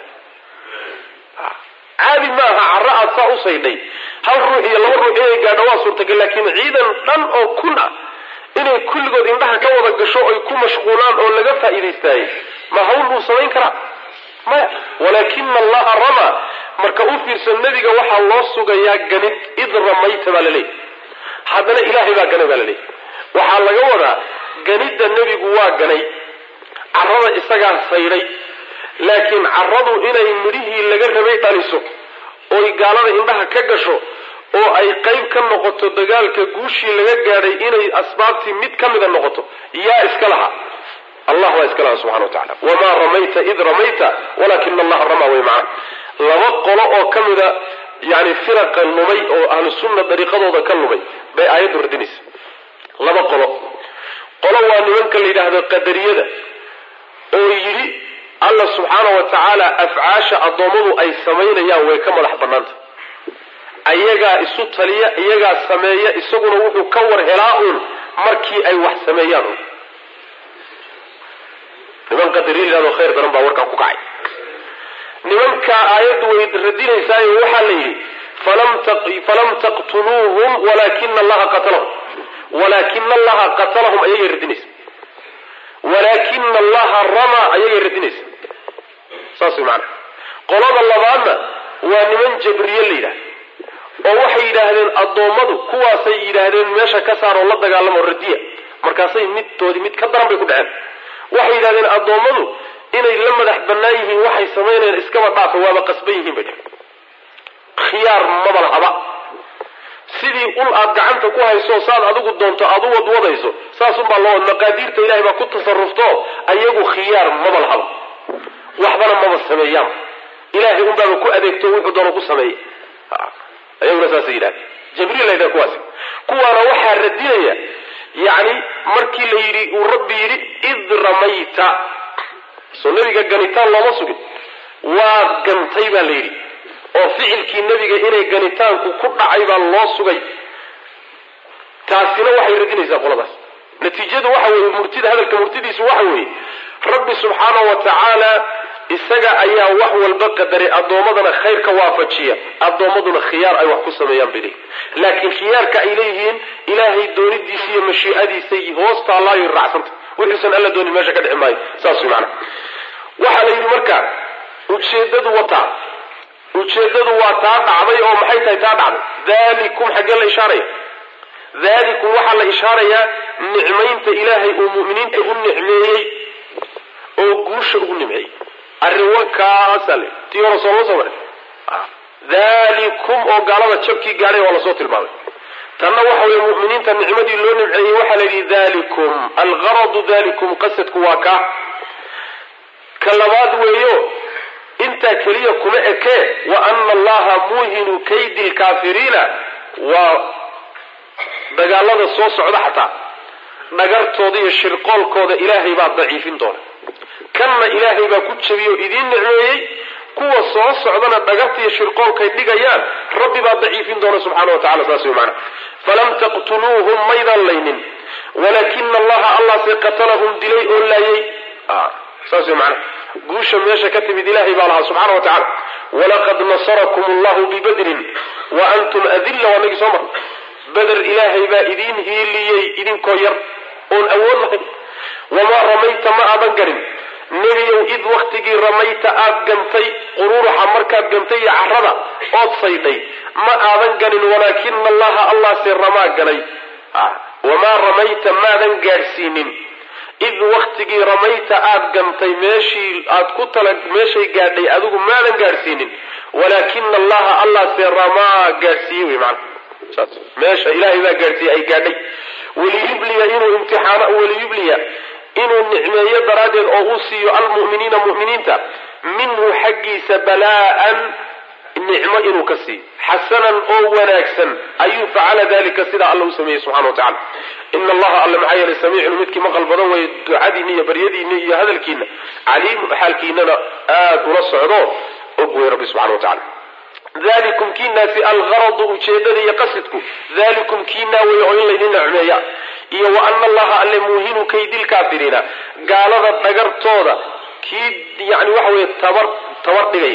caadi ma aha carro aad saa u saydhay hal ruux iyo laba ruux inay gaadho waa suurtagal laakiin ciidan dhan oo kun ah inay kulligood indhaha ka wada gasho oy ku mashquulaan oo laga faa'iidaystaayey ma hawl buu samayn karaa maya walaakina allaha ramaa marka u fiirsan nebiga waxaa loo sugayaa ganid id ramayta baa laleeyahy haddana ilaahay baa ganay baa laleeyahy waxaa laga wadaa ganidda nebigu waa ganay carrada isagaa saydhay laakiin carradu inay midhihii laga rabay dhaliso ooy gaalada indhaha ka gasho oo ay qayb ka noqoto dagaalka guushii laga gaadhay inay asbaabtii mid ka mida noqoto yaa iska lahaa allah baa iska lahaa subxana wa tacala wamaa ramayta id ramayta walakina allaha ramaa way macaa laba qolo oo ka mida yani firaqa lumay oo ahlu sunna dariiqadooda ka lumay bay aayaddu radinaysa laba qolo qolo waa nimanka la yidhaahdo qadariyada oo yidhi alla subxaana wa tacaala afcaasha addoommadu ay samaynayaan way ka madax bannaanta ayagaa isu taliya iyagaa sameeya isaguna wuxuu ka war helaa uun markii ay wax sameeyaan un niman qadariya yidhahdo khayr daran baa warkaa ku kacay nimankaa aayaddu way radinaysaayo waxaa la yidhi falam taqtuluuhum walaakina allaha qatalahum walaakina allaha qatalahum ayagay radinaysa walaakina allaha ramaa ayagay radinaysa saas way maanaa qolada labaadna waa niman jabriye la yidhahda oo waxay yidhaahdeen addoommadu kuwaasay yidhaahdeen meesha ka saar oo la dagaalamo radiya markaasay midtoodii mid ka daran bay ku dhaceen waxay yidhahdeen addoommadu inay la madax bannaan yihiin waxay samaynayaan iskaba dhaafa waaba qasban yihiin bay dhaheen khiyaar maba lahaba sidii ul aad gacanta ku hayso saad adigu doonto aad u wadwadayso saasunbaa loo maqaadiirta ilahay baa ku tasarufto ayagu khiyaar maba lahaba waxbana maba sameeyaan ilahay unbaaba ku adeegto wuxuu doono ku sameeya ayaguna saasay yidhahdeen jibriil la yidhaha kuwaasi kuwaana waxaa radinaya yacni markii la yidhi uu rabbi yidhi id ramayta soo nebiga ganitaan looma sugin waad gantay baa la yidhi oo ficilkii nebiga inay ganitaanku ku dhacay baa loo sugay taasina waxay radinaysaa qoladaas natiijadu waxa weeye murtida hadalka murtidiisu waxa weeye rabbi subxaana wa tacaala isaga ayaa wax walba qadaray addoommadana khayrka waafajiya addoommaduna khiyaar ay wax ku sameeyaan bay leeyihin laakiin khiyaarka ay leeyihiin ilaahay doonidiisa iyo mashiicadiisay hoos taallaayo raacsanta wuxuusan alla doonin meesha ka dhici maayo saas way macana waxaa la yidhi marka ujeedadu wataa ujeedadu waa taa dhacday oo maxay tahay taa dhacday dalikum xaggee la ishaaraya dalikum waxaa la ishaarayaa nicmaynta ilaahay uu mu'miniinta u nicmeeyey oo guusha ugu nimceeyey arrin wakaasaa le tii hore sooma soo marin dalikum oo gaalada jabkii gaadhay waa lasoo tilmaamay tanna waxa weye mu'miniinta nicmadii loo nimceeyey waxaa la yidhi dalikum algaradu dalikum qasadku waa kaa ka labaad weeyo intaa keliya kuma ekee wa ana allaha muuhinu kaydi lkaafiriina waa dagaalada soo socda xataa dhagartooda iyo shirqoolkooda ilaahay baa daciifin doona kanna ilaahay baa ku jabiyey oo idiin nicmeeyey kuwa soo socdana dhagarta iyo shirqoolkay dhigayaan rabbi baa daciifin doona subxana wa tacala saas wey maana falam taqtuluuhum maydan laynin walaakina allaha allahse qatalahum dilay oo laayay saas wey maana guusha meesha ka timid ilaahay baa lahaa subxana wa tacala walaqad nasarakum allahu bibadrin wa antum adilla waa nagii soo mar beder ilaahay baa idiin hiiliyey idinkoo yar oon awood lahayn wamaa ramayta ma aadan garin nebiyow id waktigii ramayta aad gantay quruuruxa markaad gantay iyo carada ood saydhay ma aadan ganin walaakina allaha allahse ramaa ganay wamaa ramayta maadan gaadhsiinin id waktigii ramayta aad gantay meeshii aad ku tala meeshay gaadhay adigu maadan gaadhsiinin walaakina allaha allahse ramaa gaadhsiiyey wey maana saas meesha ilaahay baa gaadhsiiyey ay gaadhay waliyubliya inuu imtixaano waliyubliya inuu nicmeeyo daraaddeed oo uu siiyo almu'miniina mu'miniinta minhu xaggiisa balaa'an nicmo inuu ka siiyo xasanan oo wanaagsan ayuu facala dalika sidaa alla u sameeyey subxana wa tacala ina allaha alle maxaa yeelay samiicun midkii maqal badan weeye ducadiinna iyo baryadiinna iyo hadalkiina caliimu xaalkiinana aada ula socdo og wey rabbi subxana wa tacala dalikum kiinaasi algaradu ujeedada iyo qasidku dalikum kiinaa wey oo in laydin nicmeeya iyo wa ana allaha alle muuhinu kaydilkaafiriina gaalada dhagartooda kii yani waxa weye tabar tabar dhigay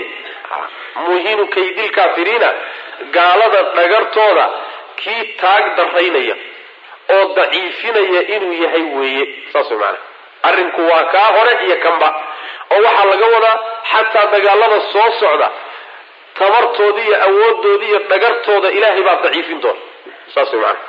muuhinu kaydilkaafiriina gaalada dhagartooda kii taag daraynaya oo daciifinaya inuu yahay weeye saas way maana arrinku waa kaa hore iyo kanba oo waxaa laga wadaa xataa dagaalada soo socda tabartooda iyo awoodooda iyo dhagartooda ilaahay baa daciifin doona saas way maana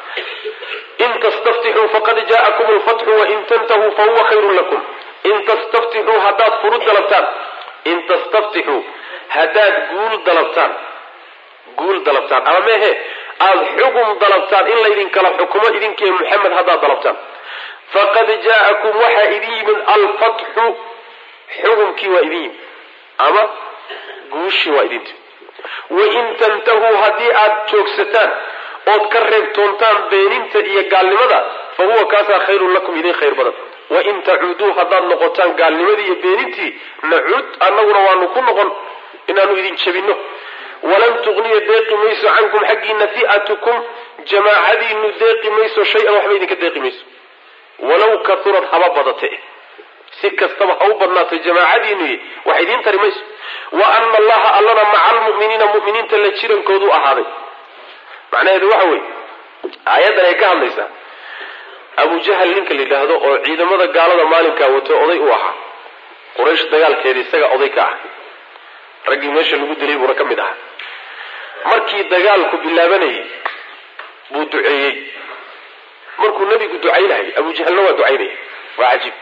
in tastaftixuu faqad jaa'akum lfatxu wain tantahuu fahuwa khayrun lakum in tastaftixuu haddaad furud dalabtaan in tastaftixuu haddaad guul dalabtaan guul dalabtaan ama mehe aada xugum dalabtaan in laydinkala xukumo idinkiiyo muxamed haddaad dalabtaan faqad jaa'akum waxaa idin yimid alfatxu xugumkii waa idin yimid ama guushii waa idin timid wain tantahuu haddii aad joogsataan ood ka reebtoontaan beeninta iyo gaalnimada fa huwa kaasaa khayrun lakum idin khayr badan wain tacuuduu haddaad noqotaan gaalnimadii iyo beenintii nacuud annaguna waanu ku noqon inaanu idin jebinno walan tugniya deeqi mayso cankum xaggiina fi'atukum jamaacadiinu deeqi mayso shay-an waxba idinka deeqi mayso walow kaurad haba badate si kastaba ha u badnaato jamaacadiinu wax idiin tari mayso wa ana allaha allana maca almu'miniina mu'miniinta la jirankoodu ahaaday macnaheedu waxa weeye aayaddan ay ka hadlaysaa abu jahal ninka la yidhaahdo oo ciidamada gaalada maalinkaa wato oday u ahaa quraysh dagaalkeeda isaga oday ka ah raggii meesha lagu dilay buuna ka mid ahaa markii dagaalku bilaabanayay buu duceeyey markuu nebigu ducaynayay abu jahalna waa ducaynaya waa cajiib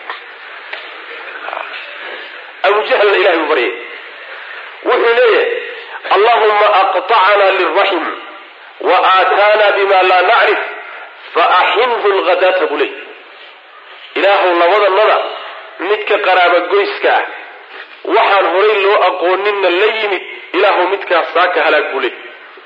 abu jahalna ilahay buu baryay wuxuu leeyahay allahuma aqطacna liraxim wa aataana bima laa nacrif faaxinhu lghadaata buu leey ilaahu labadanada midka qaraaba goyska ah waxaan horay loo aqooninna la yimid ilaahu midkaas saaka halaag buu leey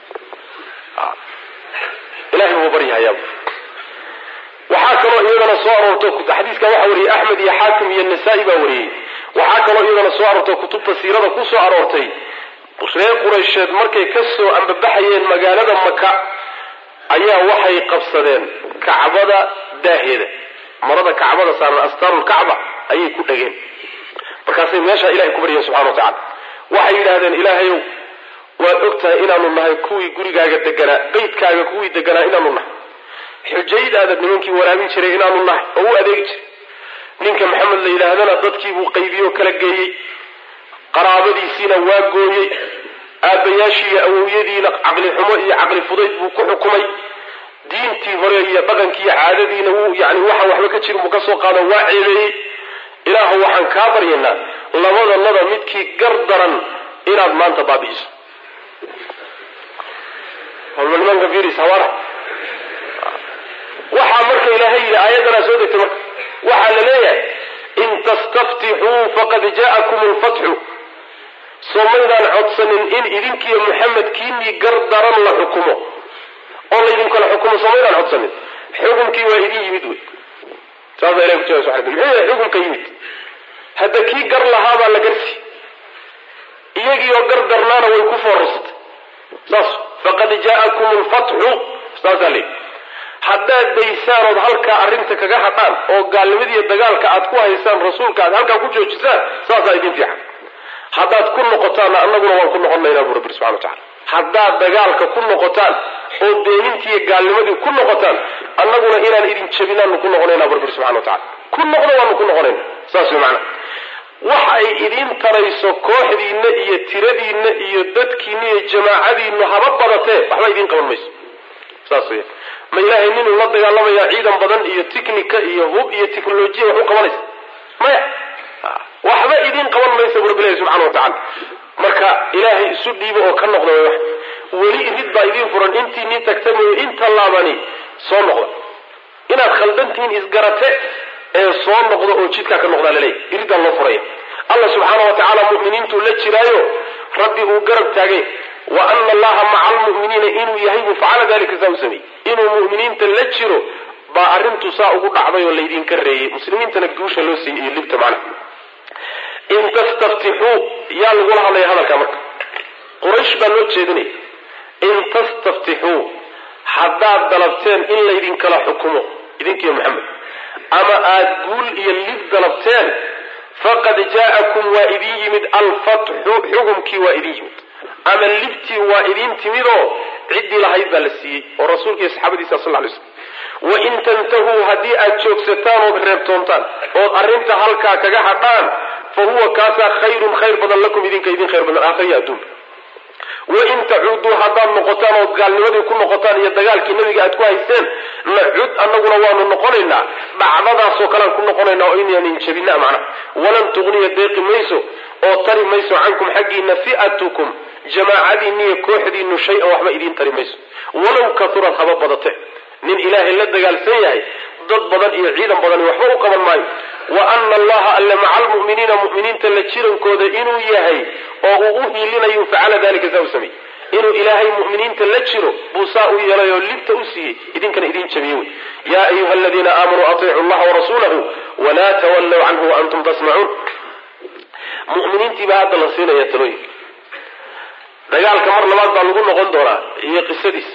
ilahay buu baryahayaa waxaa kaloo iyadana soo aroorto xadiiska waxaa wariyey axmed iyo xaakim iyo nasaa-i baa wariyey waxaa kaloo iyadana soo aroorto kutubta siirada ku soo aroortay reer quraysheed markay ka soo ambabaxayeen magaalada maka ayaa waxay qabsadeen kacbada daaheeda marada kacbada saaran astaarulkacba ayay ku dhageen markaasay meeshaa ilahay ku baryeen subxana wa tacala waxay yidhaahdeen ilaahayow waad og tahay inaanu nahay kuwii gurigaaga deganaa beydkaaga kuwii deganaa inaanu nahay xujaydaada nimankii waraabin jiray inaanu nahay oo u adeegi jiray ninka maxamed la yidhaahdana dadkiibuu qaybiyoo kala geeyey qaraabadiisiina waa gooyey aabbayaashii iyo awowyadiina caqli xumo iyo caqli fudayd buu ku xukumay diintii hore iyo dhaqankii iyo caadadiina wuu yani waxaan waxba ka jirin buu ka soo qaado waa ceebeeyey ilaahu waxaan kaa baryaynaa labadanada midkii gar daran inaad maanta baabi'iso walba nimanka firis hawaana waxaa marka ilaahay yidhi aayaddanaa soo degtay marka waxaa la leeyahay in tastaftixuu faqad jaa'akum lfatxu soo maydaan codsanin in idinkiiyo muxamed kiinii gar daran la xukumo oo laydinkala xukumo soo maydaan codsanin xukunkii waa idin yimid wey saasa ilahi ku jawab subxana muxuu yahay xukunka yimid hadda kii gar lahaabaa la garsi iyagiioo gar darnaana way ku foorasatay saas faqad jaa'akum lfatxu saasaa leeyi haddaad daysaan ood halkaa arrinta kaga hadhaan oo gaalnimadiiyo dagaalka aad ku haysaan rasuulka aad halkaa ku joojisaan saasaa idin fiican haddaad ku noqotaanna annaguna waan ku noqonaynaa buu rabbi subxana wa tacala haddaad dagaalka ku noqotaan oo beenintiiyo gaalnimadii ku noqotaan annaguna inaan idin jebinaanu ku noqonaynaa bu rabbi subxana wa tacala ku noqdo waanu ku noqonayna saas way macana wax ay idiin tarayso kooxdiinna iyo tiradiinna iyo dadkiinna iyo jamaacadiinnu haba badatee waxba idiin qaban mayso saas weya ma ilaahay ninuu la dagaalamayaa ciidan badan iyo tiknika iyo hub iyo technolojiya wax u qabanaysa maya waxba idiin qaban maysa bu rabbilahi subxana wa tacala marka ilaahay isu dhiibo oo ka noqda way wax weli irid baa idiin furan intii nii tagta mooye inta laabani soo noqda inaad khaldantihiin isgarate ee soo noqda oo jidkaa ka noqdaa laleeyahy iriddaa loo furaya allah subxaana wa tacaala mu'miniintuu la jiraayo rabbi uu garab taagay wa ana allaha maca almu'miniina inuu yahay buu facala dalika saa u sameeyey inuu mu'miniinta la jiro baa arrintu saa ugu dhacday oo laydinka reeyey muslimiintana guusha loo siiyey iyo libta macna in tastaftixuu yaa lagula hadlaya hadalkaa marka quraysh baa loo jeedinaya in tastaftixuu haddaad dalabteen in laydinkala xukumo idinkiiyo maxamed ama aada guul iyo lib dalabteen faqad jaa'akum waa idin yimid alfatxu xukumkii waa idin yimid ama libtii waa idin timidoo ciddii lahayd baa la siiyey oo rasuulka iyo saxaabadiisa sal lay slm wain tantahuu haddii aad joogsataan ood reebtoontaan ood arrinta halkaa kaga hadhaan fa huwa kaasaa khayrun khayr badan lakum idinka idin khayr badan aakhriya adduunka wain tacuuduu haddaad noqotaan ood gaalnimadii ku noqotaan iyo dagaalkii nabiga aad ku haysteen nacud annaguna waanu noqonaynaa dhacdadaasoo kalean ku noqonaynaa oo inaanin jabina macnaha walan tugniya deeqi mayso oo tari mayso cankum xaggiina fi'atukum jamaacadiinniyo kooxdiinu shay-an waxba idiin tari mayso walow kaurad haba badate nin ilaahay la dagaalsan yahay dad badan iyo ciidan badani waxba u qaban maayo wa ana allaha alle maca almu'miniina mu'miniinta la jirankooda inuu yahay oo uu u hiilinayo facala dalika saa u sameeyey inuu ilaahay mu'miniinta la jiro buu saa u yeelay oo libta u siiyey idinkana idiin jabiye wey yaa ayuha aladiina aamanuu atiicu llaha warasuulahu walaa tawallow canhu waantum tasmacuun mu'miniintii baa hadda la siinaya talooyinka dagaalka mar labaad baa lagu noqon doonaa iyo qisadiisa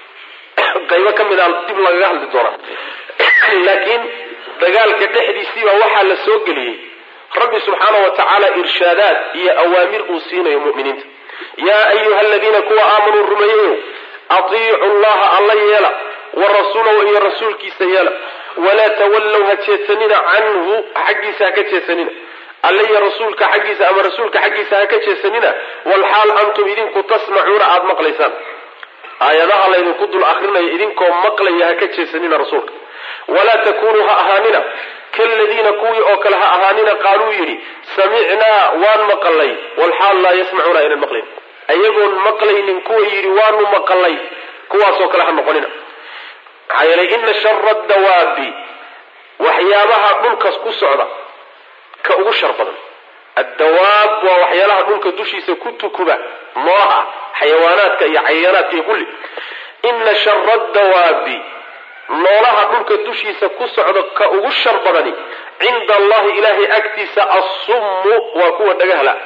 qaybo ka mid a dib lagaga hadli doonaa laakiin dagaalka dhexdiisiibaa waxaa la soo geliyey rabbi subxaana wa tacaala irshaadaad iyo awaamir uu siinayo mu'miniinta yaa ayuha aladiina kuwa aamanuu rumeeyeyo atiicu llaha alla yeela wa rasuulahu iyo rasuulkiisa yeela walaa tawallow ha jeedsanina canhu xaggiisa ha ka jeedsanina alle iyo rasuulka xaggiisa ama rasuulka xaggiisa ha ka jeedsanina walxaal antum idinku tasmacuuna aada maqlaysaan aayadaha laydinku dul akrinaya idinkoo maqlaya ha ka jeedsanina rasuulka walaa takunuu ha ahaanina kaladiina kuwii oo kale ha ahaanina qaaluu yidhi samicnaa waan maqalay walxaal laa yasmacuuna aynan maqlayn ayagoon maqlaynin kuwa yidhi waanu maqalay kuwaasoo kale ha noqonina maxaa yeelay ina shara dawaabi waxyaabaha dhulkas ku socda ka ugu shar badan addawaab waa waxyaalaha dhulka dushiisa ku tukuba noolaha xayawaanaadka iyo cayaanaadka iyo kulli ina shara dawaabi noolaha dhulka dushiisa ku socda ka ugu shar badani cinda allahi ilaahay agtiisa assummu waa kuwa dhagahla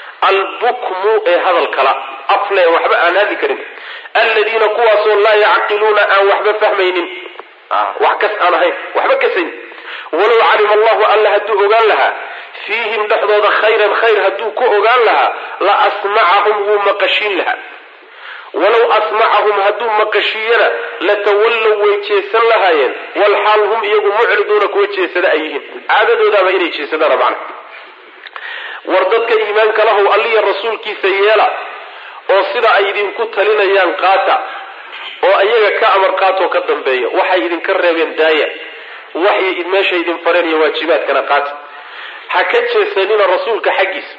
albukmu ee hadalkala afle waxba aan hadli karin aladiina kuwaasoo laa yacqiluuna aan waxba fahmaynin wax kas aan ahayn waxba kasayn walow calima allahu alla hadduu ogaan lahaa fiihim dhexdooda khayran khayr hadduu ku ogaan lahaa la asmacahum wuu maqashiin lahaa walow asmacahum hadduu maqashiiyana latawallow way jeesan lahaayeen walxaal hum iyagu mucriduuna kuwa jeesada ay yihiin caadadoodaaba inay jeesadaana macna war dadka iimaanka lahow alliya rasuulkiisa yeela oo sida ay idinku talinayaan qaata oo ayaga ka amar qaatoo ka dambeeya waxay idinka reebeen daaya waxay meesha idin fareen iyo waajibaadkana qaata ha ka jeesanina rasuulka xaggiisa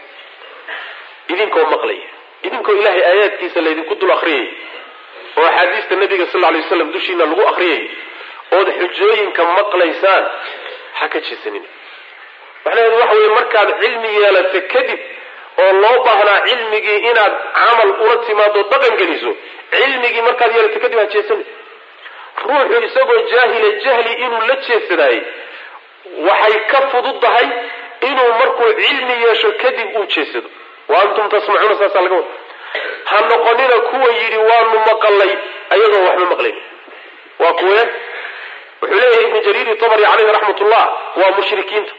idinkoo maqlaya idinkoo ilaahay aayaadkiisa laydinku dul akriyay oo axaadiista nabiga sal ly waslam dushiina lagu akriyay ood xujooyinka maqlaysaan ha ka jeesanina macnaheedu waxa weye markaad cilmi yeelato kadib oo loo baahnaa cilmigii inaad camal ula timaado dhaqan geliso cilmigii markaad yeelato kadib ha jeesani ruuxu isagoo jaahila jahli inuu la jeesadaayey waxay ka fududdahay inuu markuu cilmi yeesho kadib uu jeesado wa antum tasmacuuna saasaa laga wada ha noqonina kuwa yidhi waanu maqalay ayagoon waxba maqlayn waa kuwe wuxuu leeyahay ibnu jariiri tabari caleyhi raxmat ullah waa mushrikiinta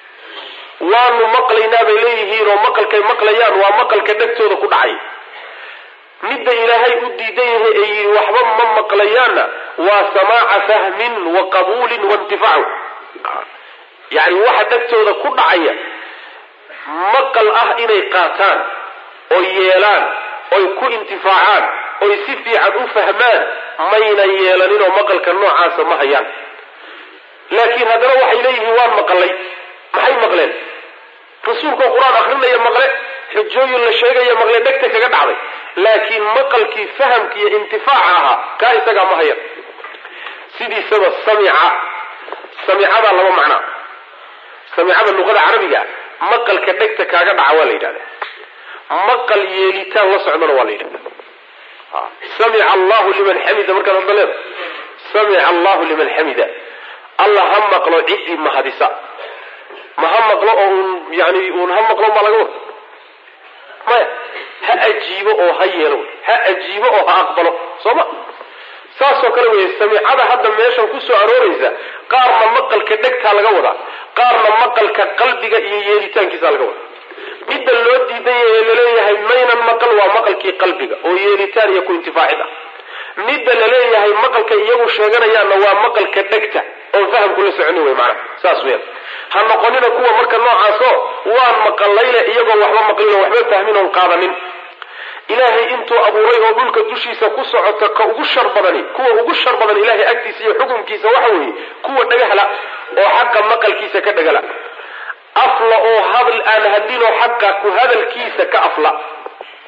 waanu maqlaynaa bay leeyihiin oo maqalkay maqlayaan waa maqalka dhegtooda ku dhacay midda ilaahay u diidan yahay ee yidhi waxba ma maqlayaanna waa samaaca fahmin wa qabuulin waintifaacu yacni waxa dhegtooda ku dhacaya maqal ah inay qaataan oy yeelaan oy ku intifaacaan oy si fiican u fahmaan mayna yeelaninoo maqalka noocaasa ma hayaan laakiin haddana waxay leeyihiin waan maqalay maxay maqleen rasuulkoo qur-aan akrinaya maqle xujooyin la sheegaya maqle dhegta kaga dhacday laakiin maqalkii fahamka iyo intifaaca ahaa kaa isagaa ma hayan sidiisaba samica samicadaa laba macnaa samicada luqada carabiga maqalka dhegta kaaga dhaca waa la yidhahda maqal yeelitaan la socdana waa la yidhahda samica allahu liman xamida markaad hadda leeda samica allahu liman xamida alla ha maqlo ciddii mahadisa ma ha maqlo oo un yani un ha maqlo baa laga wada maya ha ajiibo oo ha yeelo ha ajiibo oo ha aqbalo soo ma saasoo kale wey samicada hadda meeshan kusoo arooraysa qaarna maqalka dhegtaa laga wadaa qaarna maqalka qalbiga iyo yeelitaankiisa laga wadaa midda loo diidan yahay laleeyahay maynan maqal waa maqalkii qalbiga oo yeelitaan iyo ku intifaacid ah midda laleeyahay maqalka iyagu sheeganayaanna waa maqalka dhegta oon fahamku la soconi wey maanaa saas weyan ha noqonina kuwa marka noocaasoo waan maqalayle iyagoo waxba maqlin oo waxba fahmin oon qaadanin ilaahay intuu abuuray oo dhulka dushiisa ku socota ka ugu shar badani kuwa ugu shar badan ilaahay agtiisa iyo xukunkiisa waxa weeye kuwa dhagahla oo xaqa maqalkiisa ka dhagala afla oo hadal aan hadlinoo xaqa ku hadalkiisa ka afla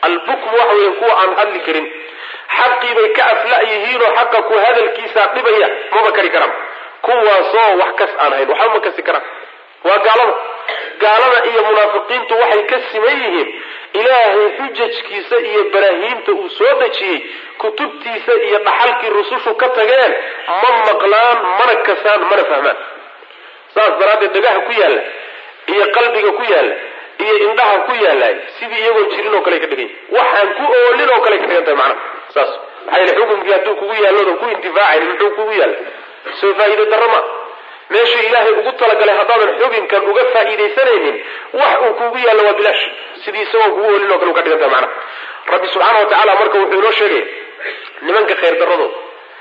albukmu waxa weeye kuwa aan hadli karin xaqii bay ka afla yihiinoo xaqa ku hadalkiisaa dhibaya maba kari karaan kuwaasoo wax kas aan hayn waxba ma kasi karaan waa gaalada gaalada iyo munaafiqiintu waxay ka siman yihiin ilaahay xujajkiisa iyo baraahiimta uu soo dejiyey kutubtiisa iyo dhaxalkii rusushu ka tageen ma maqlaan mana kasaan mana fahmaan saas daraaddeed dhagaha ku yaalla iyo qalbiga ku yaalla iyo indhaha ku yaallay sidii iyagoo jirin oo kale ka dhigan waxaan ku oolin oo kale ka dhigan tahay macnaha saas maxaa yeele xukumkii hadduu kugu yaallodan ku intifaacayn muxuu kugu yaalla soo faa'iide darro ma meeshuu ilaahay ugu talagalay haddaadan xubinkan uga faa'iidaysanaynin wax uu kugu yaallo waa bilaash sidii isagoo kugu oolin oo kale u ka dhigan tahay macnaha rabbi subxaana wa tacaala marka wuxuu inoo sheegaya nimanka khayr darradooda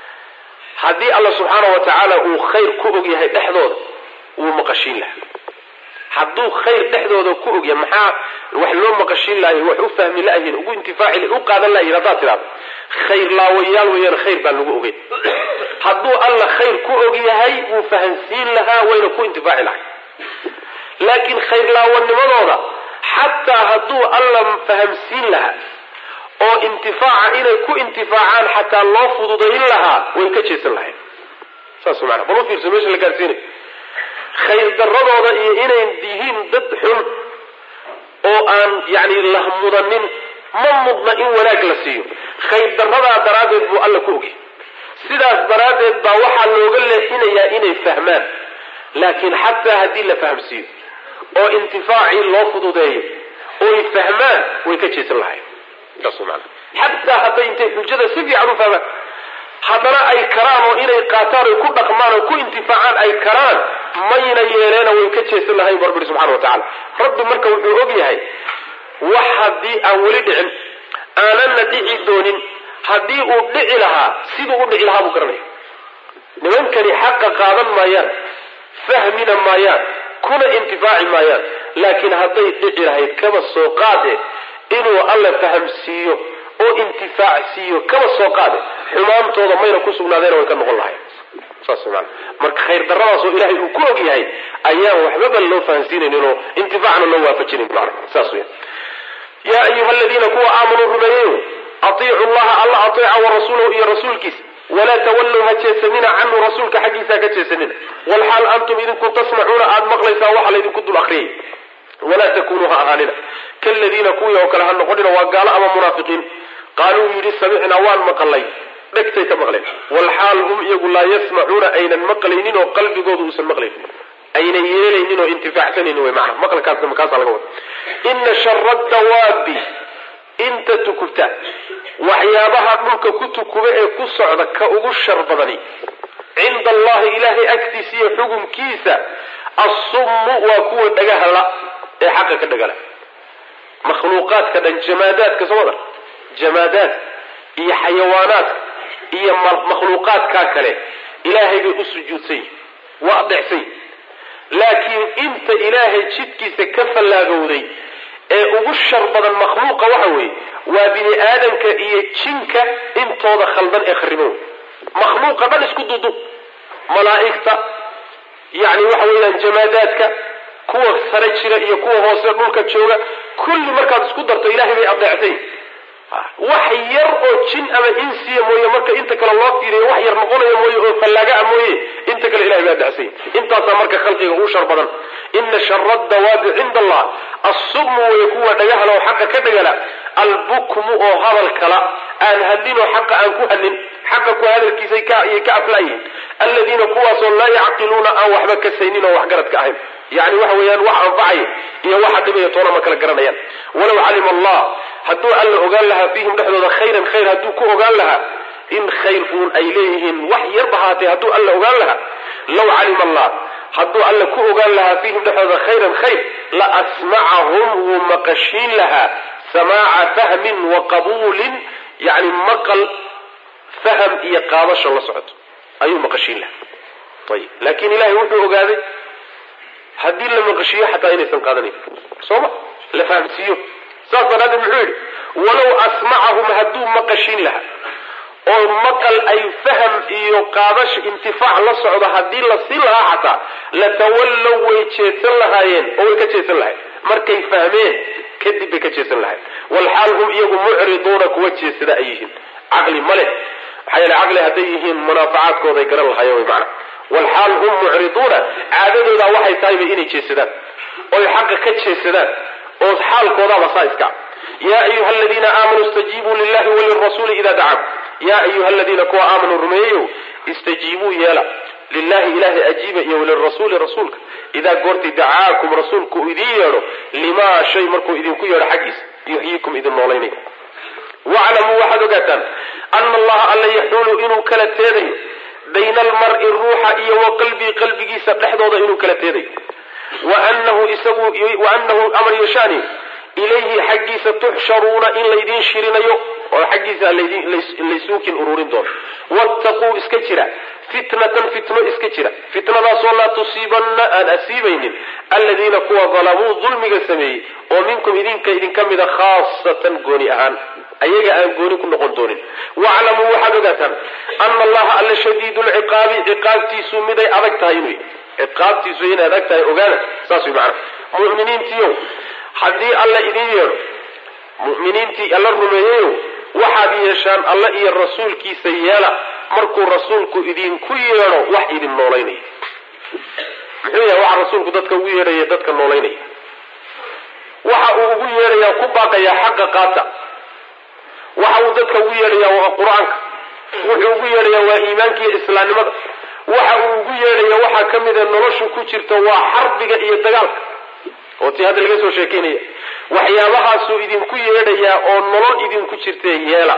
haddii alla subxaana wa tacaala uu khayr ku og yahay dhexdooda wuu maqashiin laha hadduu khayr dhexdooda ku ogyahay maxaa wax loo maqashiin lahay wax u fahmi layihin ugu intifaaci u qaadan layihin haddaad tidhahdo khayr laawayaal weeyaan khayr baan lagu ogeyn hadduu alla khayr ku og yahay wuu fahansiin lahaa wayna ku intifaaci lahay laakiin khayr laawanimadooda xataa hadduu alla fahamsiin lahaa oo intifaaca inay ku intifaacaan xataa loo fududayn lahaa way ka jeesan lahayn saas maana bal u fiirso meesha la gaarsiinay khayr daradooda iyo inay yihiin dad xun oo aan yani la mudanin ma mudna in wanaag la siiyo khayr daradaa daraaddeed buu alla ku ogay sidaas daraaddeed baa waxaa looga leexinayaa inay fahmaan laakiin xataa haddii la fahamsiiyo oo intifaacii loo fududeeyo oy fahmaan way ka jeesan lahayn saas maana xataa hadday intay xujada si fiican u fahmaan haddana ay karaan oo inay qaataan oy ku dhaqmaan oo ku intifaacaan ay karaan mayna yeeleena way ka jeesan lahayn bu rabbi subxana wa tacala rabbi marka wuxuu og yahay wax haddii aan weli dhicin aananna dhici doonin haddii uu dhici lahaa siduu u dhici lahaa buu garanaya nimankani xaqa qaadan maayaan fahmina maayaan kuna intifaaci maayaan laakiin hadday dhici lahayd kaba soo qaade inuu alla fahamsiiyo oo intifaac siiyo kaba soo qaade xumaantooda mayna ku sugnaadeena way ka noqon lahayn saas maana marka khayr daradaas oo ilaahay uu ku og yahay ayaan waxbaba loo fahansiinaynin oo intifaacna loo waafajinayn maana saas weya yaa ayuha aladiina kuwa aamanuu rumeeyeyo atiicu llaha alla ateeca wa rasuulahu iyo rasuulkiisa walaa tawallow ha jeesanina canhu rasuulka xaggiisa ha ka jeesanina walxaal antum idinku tasmacuuna aada maqlaysaan waxa laydinku dul akriyay walaa takunuu ha ahaanina kaladiina kuwii oo kale ha noqonina waa gaalo ama munaafiqiin qaaluu yidhi samicnaa waan maqalay dhegtay ka maqleen walxaal hum iyagu laa yasmacuuna aynan maqlaynin oo qalbigoodu uusan maqlaynin aynan yeelaynin oo intifaacsanaynin wy maana maqalkaasna makaasaa laga wada ina shara dawaabi inta tukubta waxyaabaha dhulka ku tukuba ee ku socda ka ugu shar badani cinda allahi ilaahay agtiisa iyo xukunkiisa assummu waa kuwa dhagahla ee xaqa ka dhagala makhluuqaadka dhan jamaadaadka soo wada jamaadaadka iyo xayawaanaadka iyo makhluuqaadkaa kale ilaahay bay u sujuudsan yihin waa adeecsan yihin laakiin inta ilaahay jidkiisa ka fallaagowday ee ugu shar badan makhluuqa waxa weeye waa bini aadamka iyo jinka intooda khaldan ee khariban wey makhluuqa dhan isku dudu malaa'igta yacni waxa weeyaan jamaadaadka kuwa sare jira iyo kuwa hoose dhulka jooga kulli markaad isku darto ilahay bay adeecsan yihin wax yar oo jin ama insiya mooye marka inta kale loo fiiriyo wax yar noqonaya mooye oo fallaagaa mooye inta kale ilahay baa dacsanya intaasaa marka khalqiga ugu shar badan ina shara dawaabi cinda allah assubmu way kuwa dhagahla oo xaqa ka dhagala albukmu oo hadal kala aan hadlin oo xaqa aan ku hadlin xaqa ku hadalkiisay kayay ka aflaayihin aladiina kuwaasoo laa yacqiluuna aan waxba kasaynin oo waxgaradka ahayn yani waxa weeyaan wax anfacaya iyo waxa dhibaya toona ma kala garanayaan walow calima allah hadduu alla ogaan lahaa fiihim dhexdooda khayran khayr hadduu ku ogaan lahaa in khayr uun ay leeyihiin wax yarba haatee hadduu alla ogaan lahaa law calima allah hadduu alla ku ogaan lahaa fiihim dhexdooda khayran khayr la asmacahum wuu maqashiin lahaa samaaca fahmin wa qabuulin yani maqal faham iyo qaadasho la socoto ayuu maqashiin lahaa ayib laakiin ilahay wuxuu ogaaday haddii la maqashiiyo xataa inaysan qaadanayn sooma la fahamsiiyo saas daraaddeed muxuu yidhi walow asmacahum hadduu maqashiin lahaa oo maqal ay faham iyo qaadasho intifaac la socdo haddii la siin lahaa xataa latawallow way jeedsan lahaayeen oo way ka jeedsan lahayen markay fahmeen kadib bay ka jeesan lahayn walxaal hum iyagu mucriduuna kuwa jeesada ay yihiin caqli ma leh maxaa yeele caqli hadday yihiin munaafacaadkooday garan lahayen wy maana walxaal hum mucriduuna caadadoodaa waxay tahayba inay jeesadaan oy xaqa ka jeesadaan oo xaalkoodaaba saa iska ya ayuha aladiina aamanuu istajiibuu lilahi walirasuuli ida dacaakum ya ayuha aladiina kuwa aamanuu rumeeyeyo istajiibuu yeela lilahi ilahay ajiiba iyo walirasuuli rasuulka idaa goortii dacaakum rasuulku idiin yeedho limaa shay markuu idinku yeedho xaggiisa yuxyiikum idin noolaynay waclamuu waxaad ogaataan ana allaha alla yaxuulu inuu kala teedayo bayna almari ruuxa iyo wa qalbii qalbigiisa dhexdooda inuu kala teedayo waanahu isagu waanahu amar yashaani ilayhi xaggiisa tuxsharuuna in laydiin shirinayo oo xaggiisa laysuukin ururin doono wattaquu iska jira fitnatan fitno iska jira fitnadaasoo laa tusiibanna aan asiibaynin aladiina kuwa dalamuu dulmiga sameeyey oo minkum idinka idinka mida khaasatan gooni ahaan ayaga aan gooni ku noqon doonin waclamuu waxaad ogaataan ana allaha alla shadiidu lciqaabi ciqaabtiisu miday adag tahay inuu ciqaabtiisu inay adag tahay ogaada saas way macana muminiintiiyo haddii alla idin yeedho mu'miniintii alla rumeeyeyo waxaad yeeshaan alla iyo rasuulkiisa yeela markuu rasuulku idinku yeedho wax idin noolaynaya muxuu yahay waxa rasuulku dadka ugu yeedhaya dadka noolaynaya waxa uu ugu yeedhayaa ku baaqayaa xaqa qaata waxa uu dadka ugu yeedhayaa waa qur-aanka wuxuu ugu yeedhayaa waa iimaanka iyo islaamnimada waxa uu ugu yeedhaya waxaa ka mida noloshu ku jirta waa xarbiga iyo dagaalka oo tii hadda laga soo sheekeynaya waxyaabahaasuu idinku yeedhayaa oo nolol idinku jirtee yeela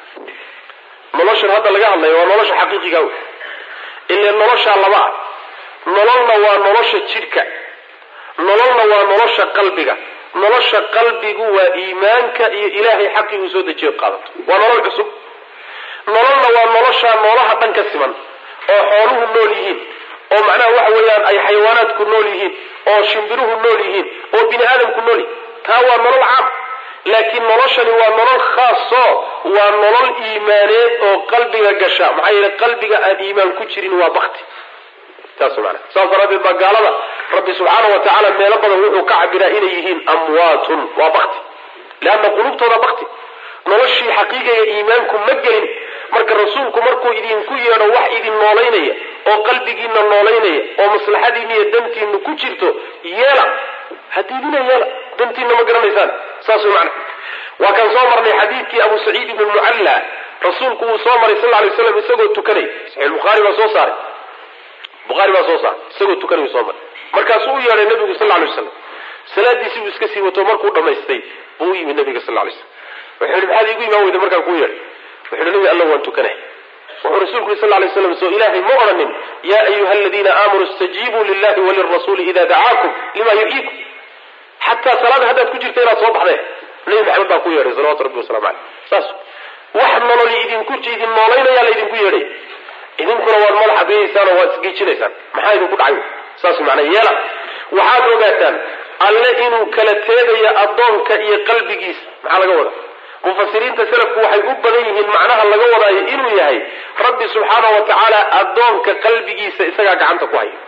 noloshan hadda laga hadlaya waa nolosha xaqiiqiga wey ile noloshaa laba ah nololna waa nolosha jidhka nololna waa nolosha qalbiga nolosha qalbigu waa iimaanka iyo ilaahay xaqii uu soo dejiyo qaadato waa nolol cusub nololna waa noloshaa noolaha dhan ka siman oo xooluhu nool yihiin oo macnaha waxa weeyaan ay xayawaanaadku nool yihiin oo shimbiruhu nool yihiin oo bini aadamku nool yihin taa waa nolol caam laakiin noloshani waa nolol khaaso waa nolol iimaaneed oo qalbiga gasha maxaa yeele qalbiga aan iimaan ku jirin waa bakti saas mana saas daraaddeed baa gaalada rabbi subxaana wa tacaala meelo badan wuxuu ka cabiraa inay yihiin amwaatun waa bakti leanna qulubtooda bakti noloshii xaqiiqiga iimaanku ma gelin marka rasuulku markuu idinku yeedho wax idin noolaynaya oo qalbigiina noolaynaya oo maslaxadiina iyo dantiina ku jirto yeela hadiidina yeela dantiina ma garanaysaan saas way macna waa kan soo marnay xadiidkii abu saciid ibnu mucalla rasuulku wuu soo maray sal lla alay slam isagoo tukanay saxiix bukhaari baa soo saaray bukhaari baa soo saaray isagoo tukanay soo maray markaasuu u yeedhay nabigu sal lla alay waslam salaadiisii buu iska sii wato markuu dhamaystay buu u yimi nabiga sal lla alay slam wuxuu yihi maxaad iigu imaan weyda markaan kuu yeedhay wuxuu yihi nabi alla waan tukanay wuxuu rasuulku yiri sal lla alay slam soo ilaahay ma odhanin yaa ayuha aladiina aamanuu istajiibuu lillahi walirasuuli ida dacaakum lima yuxyiikum xataa salaada haddaad ku jirta inaad soo baxdeen nabi maxamed baa ku yeedhay salawatu rabbi waslamu caleyh saas wax nololi idinku idin noolaynaya la idinku yeedhay idinkuna waad madaxa geeyeysaan oo waad isgeejinaysaan maxaa idinku dhacay saas macnaa yeela waxaad ogaataan alle inuu kala teedayo addoonka iyo qalbigiisa maxaa laga wadaa mufasiriinta selafku waxay u badan yihiin macnaha laga wadaayo inuu yahay rabbi subxaana wa tacaala addoonka qalbigiisa isagaa gacanta ku haya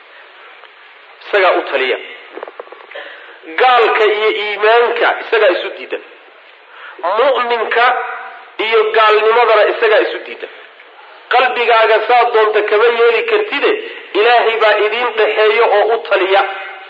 isagaa u taliya gaalka iyo iimaanka isagaa isu diidan mu'minka iyo gaalnimadana isagaa isu diidan qalbigaaga saa doonta kama yeeli kartide ilaahay baa idiin dhaxeeyo oo u taliya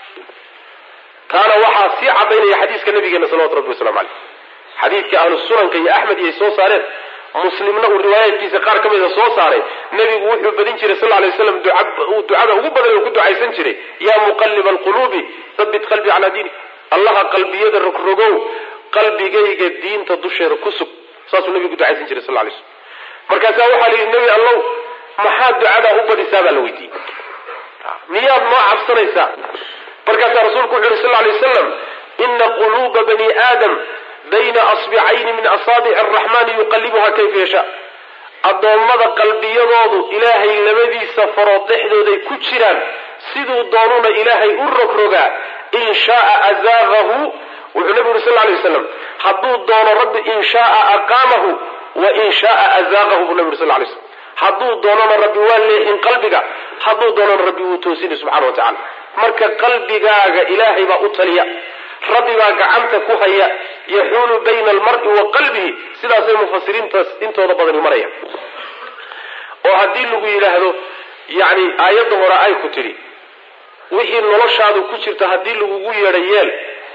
taana waxaa sii cadaynaya xadiiska nabigeena salawatu rabbi waslamu caleyh xadiidka ahlu sunanka iyo axmed iyay soo saareen muslimna uu riwaayaadkiisa qaar ka mida soo saaray nebigu wuxuu badin jiray sal lay slam ducada ugu badan uu ku ducaysan jiray yaa muqaliba alquluubi habit qalbii calaa diinik allaha qalbiyada rogrogow qalbigayga diinta dusheeda ku sug saasuu nebigu ducaysan jiray sal lay slm markaasaa waxaa la yidhi nebi allow maxaa ducadaa u badisaa baa la weydiiyey miyaad noo cabsanaysaa markaasaa rasuulku wuxu yuri sal lay wasalam ina quluuba bani aadam bayna asbicayni min asaabici araxmaani yuqallibuha kayfa yashaa addoommada qalbiyadoodu ilaahay labadiisa farood dhexdooday ku jiraan siduu doonuna ilaahay u rogrogaa in shaaa azaaqahu wuxuu nabigu yuri sal lay waslam hadduu doono rabbi in shaaa aqaamahu wa in shaaa azaaqahu buu nabi yuri sal lay slam hadduu doonona rabbi waa leexin qalbiga hadduu doonona rabbi wuu toosini subxana wa tacala marka qalbigaaga ilaahay baa u taliya rabbi baa gacanta ku haya yaxuulu bayna almar'i wa qalbihi sidaasay mufasiriintaas intooda badani maraya oo haddii lagu yidhaahdo yani aayadda hore ay ku tidhi wixii noloshaadu ku jirta haddii lagugu yeedha yeel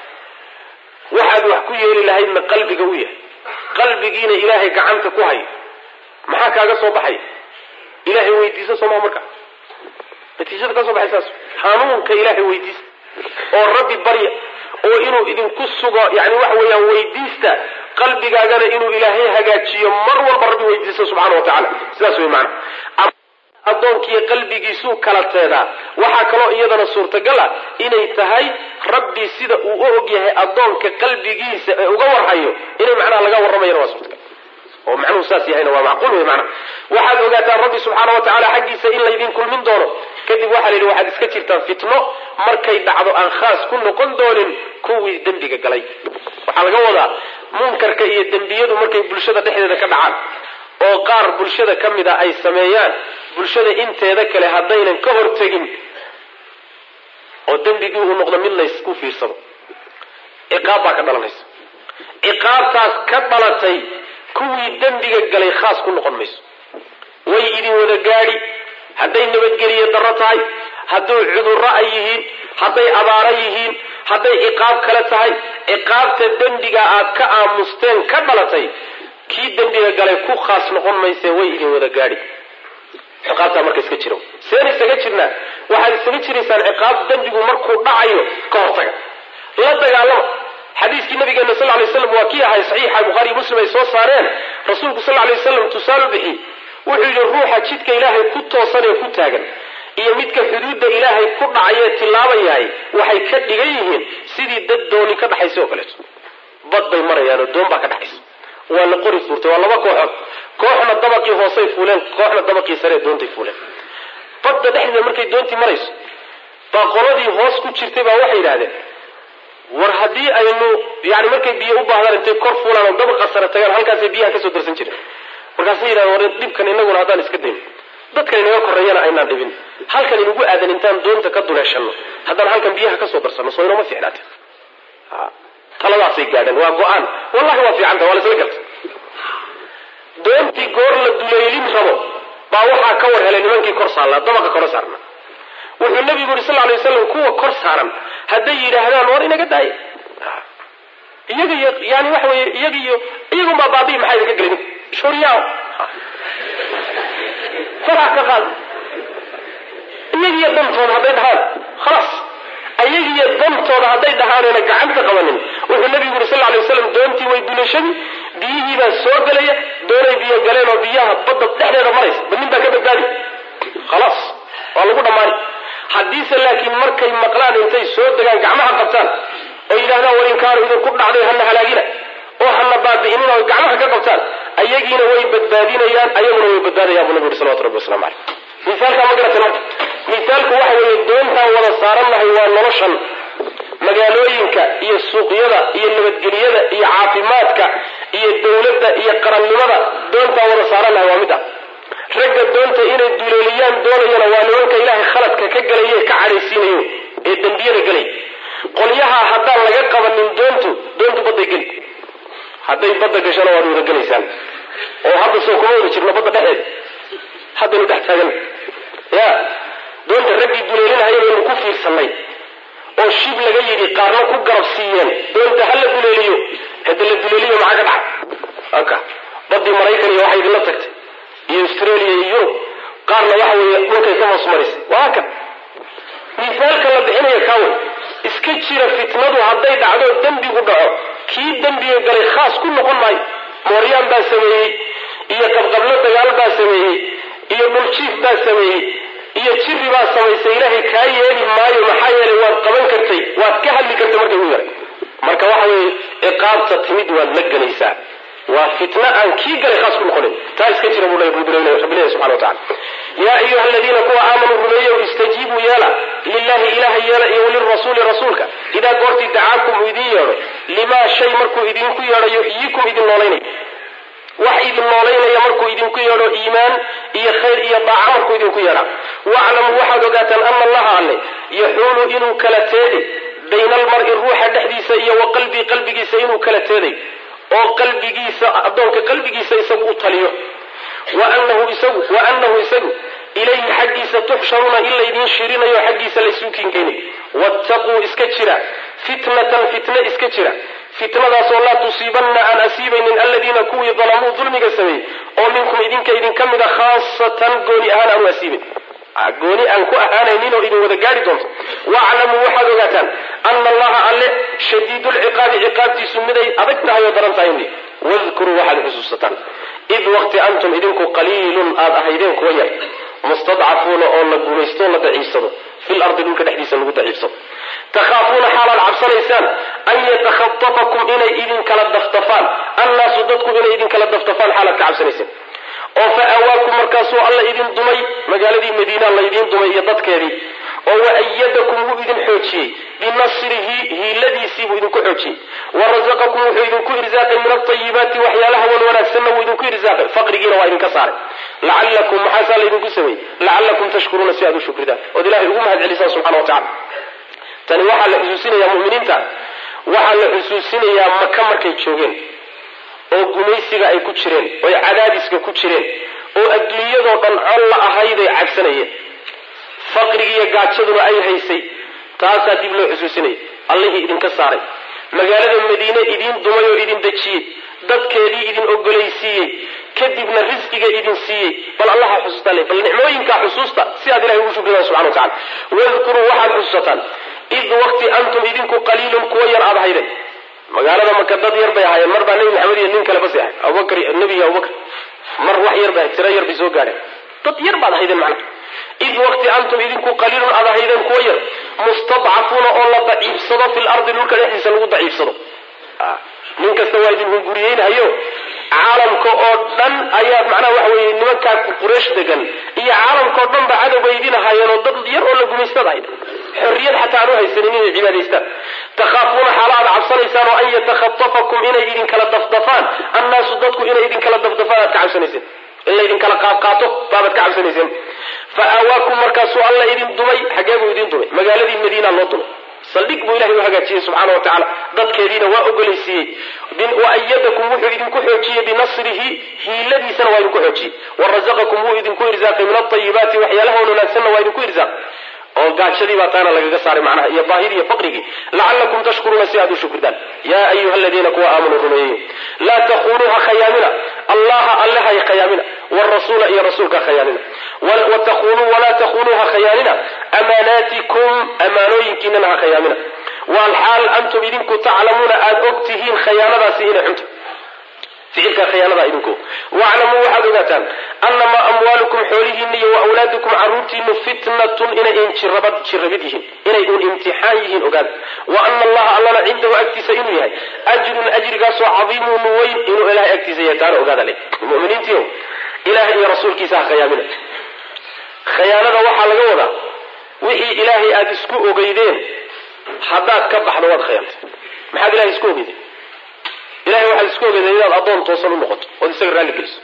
waxaad wax ku yeeli lahaydna qalbiga u yahay qalbigiina ilaahay gacanta ku hay maxaa kaaga soo baxaya ilaahay weydiisa sooma marka natiijada ka soo baxay saas hanuunka ilaahay weydiista oo rabbi barya oo inuu idinku sugo yani waxa weeyaan weydiista qalbigaagana inuu ilaahay hagaajiyo mar walba rabbi weydiisto subxana wa tacala sidaas wey maana addoonkiiyo qalbigiisuu kala teedaa waxaa kaloo iyadana suurtagal ah inay tahay rabbi sida uu u og yahay addoonka qalbigiisa ee uga warhayo inay macnaha laga warramayana waa suurtagal oo macnuhu saas yahayna waa macquul wey macnaha waxaad ogaataan rabbi subxaana wa tacaala xaggiisa in laydin kulmin doono kadib waxaa la yidhi waxaad iska jirtaan fitno markay dhacdo aan khaas ku noqon doonin kuwii dembiga galay waxaa laga wadaa munkarka iyo dembiyadu markay bulshada dhexdeeda ka dhacaan oo qaar bulshada ka mid a ay sameeyaan bulshada inteeda kale haddaynan ka hortegin oo dembigii uu noqdo mid laysku fiirsado ciqaab baa ka dhalanaysa ciqaabtaas ka dhalatay kuwii dembiga galay khaas ku noqon mayso way idin wada gaadhi hadday nabadgeliye darro tahay hadduu cudurro ay yihiin hadday abaaro yihiin hadday ciqaab kale tahay ciqaabta dembiga aad ka aamusteen ka dhalatay kii dembiga galay ku khaas noqon mayse way idin wada gaadhi ciqaabtaa marka iska jiro seen isaga jirnaa waxaad isaga jiraysaan ciqaab dembigu markuu dhacayo ka hortaga la dagaalama xadiiskii nabigeena sal lay slam waa kii ahay saxiixa bukhaariy muslim ay soo saareen rasuulku sal lay waslam tusaale bixi wuxuu yidhi ruuxa jidka ilaahay ku toosan ee ku taagan iyo midka xuduudda ilaahay ku dhacayee tilaabayahay waxay ka dhigan yihiin sidii dad dooni ka dhaxaysa oo kaleeto bad bay marayaanoo doon baa ka dhaxaysa waa la qori fuurtay waa laba kooxood kooxna dabaqii hoosay fuuleen kooxna dabaqii saree doontay fuuleen badda dhexdeeda markay doontii marayso baa qoladii hoos ku jirtay baa waxay yidhahdeen war haddii aynu yani markay biyo u baahdaan intay kor fuulaan oo dabaqa sare tagaan halkaasay biyaha kasoo darsan jireen markaasay yidhahdeen war dhibkan inaguna haddaan iska dayno dadkan inaga korreeyana aynaan dhibin halkan inugu aadan intaan doonta ka duleeshano haddaan halkan biyaha kasoo darsanno soo inoma fiicnaate taladaasay gaadheen waa go-aan wallahi waa fiicanta waa laisla garta doontii goor la duleylin rabo baa waxaa ka war helay nimankii kor saarnaa dabaqa kora saarna wuxuu nabigu yuri sal lay waslam kuwa kor saaran hadday yidhaahdaan war inaga daay iyaga iyo yani waxa weye iyaga iyo iyagunbaa baabii maxaa idinka gelin shuryaa faraha ka qaad iyagiyo dantooda hadday dhahaan khalaas ayagiyo dantooda hadday dhahaanayna gacanta qabanin wuxuu nabigu yuri sal lay waslam doontii way duleeshadii biyihii baa soo gelaya doonay biyo galeen oo biyaha badda dhexdeeda maraysa ba nin baa ka badbaadi khalaas waa lagu dhammaani haddiise laakiin markay maqlaan intay soo degaan gacmaha qabtaan oo yidhahdaan war inkaanu idinku dhacday hana halaagina oo hana baabi'inin oo gacmaha ka qabtaan ayagiina way badbaadinayaan ayaguna way badbaadayaan buu nabi yuri salawatu rabbi waslamu caleyh misaalkaa ma garatan marka misaalku waxa weeye doontaan wada saarannahay waa noloshan magaalooyinka iyo suuqyada iyo nabadgelyada iyo caafimaadka iyo dawladda iyo qarannimada doontaan wada saarannahay waa mid ah ragga doonta inay duleeliyaan doonayana waa nimanka ilaahay khaladka ka gelaye ka cadhaysiinayo ee dembiyada gelay qolyaha haddaan laga qabanin doontu doontu badday geli hadday badda gashana waad wada gelaysaan oo hadda soo kuma wada jirno badda dhexeed haddaynu dhex taagan ya doonta raggii duleelinahaya baynu ku fiirsanay oo shib laga yidhi qaarna ku garab siiyeen doonta ha la duleeliyo hada la duleeliyo maxaa ka dhacay aka badii maraykan iyo waxay idinla tagtay iyo australia iyo yurub qaarna waxa weeye dhulkay ka hoos marisay waa kan misaalka la bixinaya kaawe iska jira fitnadu hadday dhacdo dembigu dhaco kii dembiga galay khaas ku noqon maayo mooryaan baa sameeyey iyo qabqablo dagaal baa sameeyey iyo dhuljiif baa sameeyey iyo jiri baa samaysay ilaahay kaa yeeli maayo maxaa yeelay waad qaban kartay waad ka hadli kartay markay u yaray marka waxa weeye ciqaabta timid waad la gelaysaa waa fitna aan kii galay khaas ku noqonin taa iska jira buu rabbileeyahy subxana wa tacala yaa ayuha aladiina kuwa aamanuu rumeeyow istajiibuu yeela lilahi ilaha yeela iyo walirasuuli rasuulka idaa goortii dacaakum uu idin yeedho limaa shay markuu idinku yeedho yuxyikum idin noolaynay wax idin noolaynaya markuu idinku yeedho iimaan iyo khayr iyo daaca markuu idinku yeedha waclamuu waxaad ogaataan ana allaha alle yaxuulu inuu kala teedi bayna almar-i ruuxa dhexdiisa iyo wa qalbii qalbigiisa inuu kala teeday oo qalbigiisa addoonka qalbigiisa isagu u taliyo wa anahu isagu wa anahu isagu ilayhi xaggiisa tuxsharuuna in laydiin shirinayo xaggiisa laysuu kinkeenay wattaquu iska jira fitnatan fitne iska jira fitnadaasoo laa tusiibanna aan asiibaynin aladiina kuwii dalamuu dulmiga sameeyey oo minkum idinka idinka mida khaasatan gooni ahaan aanu asiibin gooni aan ku ahaanaynin oo idin wada gaari doonto waclamuu waxaad ogaataan ana allaha alle shadiidulciqaabi ciqaabtiisu miday adag tahay oo daran tahay indi wadkuruu waxaad xusuusataan id waqti antum idinku qaliilun aad ahaydeen kuwa yar mustadcafuuna oo la gumaysto la daciifsado fil ardi dhulka dhexdiisa lagu daciifsado takhaafuuna xaalaad cabsanaysaan an yatakhatafakum inay idin kala daftafaan annaasu dadku inay idin kala daftafaan xaalaad ka cabsanaysaan oo fa awaakum markaasuu alla idin dumay magaaladii madiina laydin dumay iyo dadkeedii oo wa ayadakum wuu idin xoojiyey binasrihi hiiladiisii buu idinku xoojiyey wa rasaqakum wuxuu idinku irsaaqay min altayibaati waxyaalaha wan wanaagsanna wuu idinku irsaaqay faqrigiina waa idinka saaray lacalakum maxaasaa laydinku sameeyey lacalakum tashkuruuna si aad u shukridaan ood ilahay ugu mahad celisaan subxana wa tacala tani waxaa la xusuusinayaa muminiinta waxaa la xusuusinayaa maka markay joogeen oo gumaysiga ay ku jireen oy cadaadiska ku jireen oo adduunyadoo dhan col la ahayday cabsanayeen faqrigiiyo gaajaduna ay haysay taasaa dib loo xusuusinaya allihii idinka saaray magaalada madiine idiin dumay oo idin dejiyey dadkeedii idin ogolaysiiyey kadibna risqiga idin siiyey bal allaha xusuustaan bal nicmooyinkaa xusuusta si aad ilahay ugu shukridaan subxana wa tacala wadkuruu waxaad xusuusataan id waqti antum idinku qaliilun kuwa yar aad ahayden magaalada maka dad yar bay ahaayeen mar baa nebi maxamed iyo nin kale basi ahay abubakr nebi iyo abubakr mar wax yar ba tiro yar bay soo gaadheen dad yar baad ahaydeen macna id waqti antum idinku qaliilun aad ahaydeen kuwa yar mustadcafuuna oo la daciifsado fil ardi dhulka dhexdiisa lagu daciifsado nin kasta waa idin hunguriyeynhayo caalamka oo dhan ayaad macnaha waxa weye nimankaa quraysh degan iyo caalamkaoo dhan ba cadow bay idin ahaayeen oo dad yar oo la gumaystad ahayd xorriyad xataa aan u haysanin inay cibaadaystaan takhaafuuna xaala aad cabsanaysaan oo an yatakhatafakum inay idin kala dafdafaan annaasu dadku inay idin kala dafdafaan aad ka cabsanayseen in laydin kala qaadqaato baabaad ka cabsanayseen fa aawaakum markaasuu alla idin dumay xaggee buu idin dumay magaaladii madiina loo dumay saldhig buu ilahay u hagaajiyey subxaana wa tacaala dadkeediina waa ogolaysiiyey wa ayadakum wuxuu idinku xoojiyey binasrihi hiiladiisana waa idinku xoojiyey wa rasaqakum wuu idinku irsaaqay min altayibaati waxyaalaha wan wanaagsanna waa idinku irsaaqay oo gaajadii baa taana lagaga saaray macnaha iyo baahidii iyo faqrigii lacalakum tashkuruuna si aad u shukridaan yaa ayuha aladiina kuwa aamanuu rumeeyey laa takuunuuha khayaamina allaha alle hay khayaamina wrasuula iyo rasuulka khayaanina watakunuu walaa takuunuuha khayaanina amaanaatikum amaanooyinkiinana ha khayaamina walxaal antum idinku taclamuuna aada og tihiin khayaanadaasi inay xunta ficilka khiyaanada idinku waclamuu waxaad ogaataan annamaa amwaalukum xoolihiina iyo waawlaadukum caruurtiinu fitnatun inay jirabad jirabid yihiin inay un imtixaan yihiin ogaada wa ana allaha allana cindahu agtiisa inuu yahay ajrun ajrigaasoo cadiimun weyn inuu ilahay agtiisa yahay taana ogaada le muminiintiio ilahay iyo rasuulkiisa ha khayaamina khayaanada waxaa laga wadaa wixii ilaahay aada isku ogeydeen haddaad ka baxdo waad khayaantay maxaad ilahay isku ogeydeen ilahay waxaad isku ogeydeen inaad addoon toosan u noqoto ood isaga raalli geliso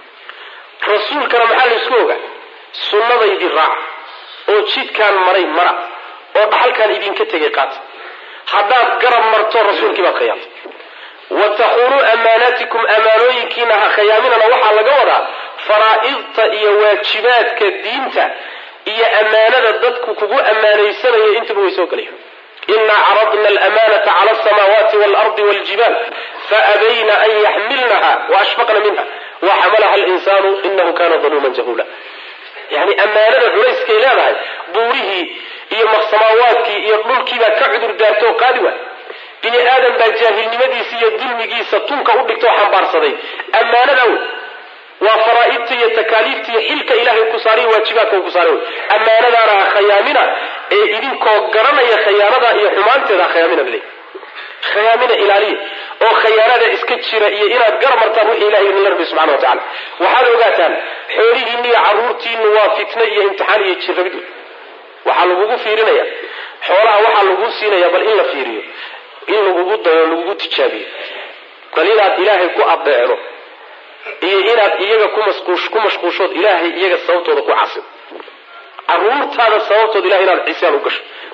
rasuulkana maxaa la isku ogaa sunnadaydii raaca oo jidkaan maray mara oo dhaxalkaan idinka tegay qaata haddaad garab marto rasuulkii baad khayaantay wa takuunuu amaanaatikum amaanooyinkiina ha khayaaminana waxaa laga wadaa faraa'idta iyo waajibaadka diinta iyo ammaanada dadku kugu ammaanaysanaya intuba way soo gelaya inaa caradna alamanata cala alsamaawaati waalardi waljibaal faabayna an yaxmilnaha waashfaqna minha waxamalaha alinsaanu inahu kana daluuman jahuula yani ammaanada culayskay leedahay buurihii iyo samaawaadkii iyo dhulkiibaa ka cudur daarta oo qaadi waay bini aadam baa jaahilnimadiisa iyo dulmigiisa tunka u dhigta oo xambaarsaday ammaanada wey waa faraa'idta iyo takaaliifta iyo xilka ilaahay ku saariy waajibaadka ku saaray ammaanadaana ha khayaamina ee idinkoo garanaya khayaanada iyo xumaanteeda ha khayaamina bale khayaamina ilaaliya oo khayaanada iska jira iyo inaad gar martaan wixii ilahay idinla rabbi subxana wa tacala waxaad ogaataan xoolihiinna iyo carruurtiinu waa fitne iyo imtixaan iyo jirrabid waxaa lagugu fiirinaya xoolaha waxaa laguu siinaya bal in la fiiriyo in lagugu dayo lagugu tijaabiyo bal inaad ilaahay ku adeecdo iyo inaad iyaga ku mashquushood ilaahay iyaga sababtooda ku casido caruurtaada sababtooda ilahay inaad cisaan u gasho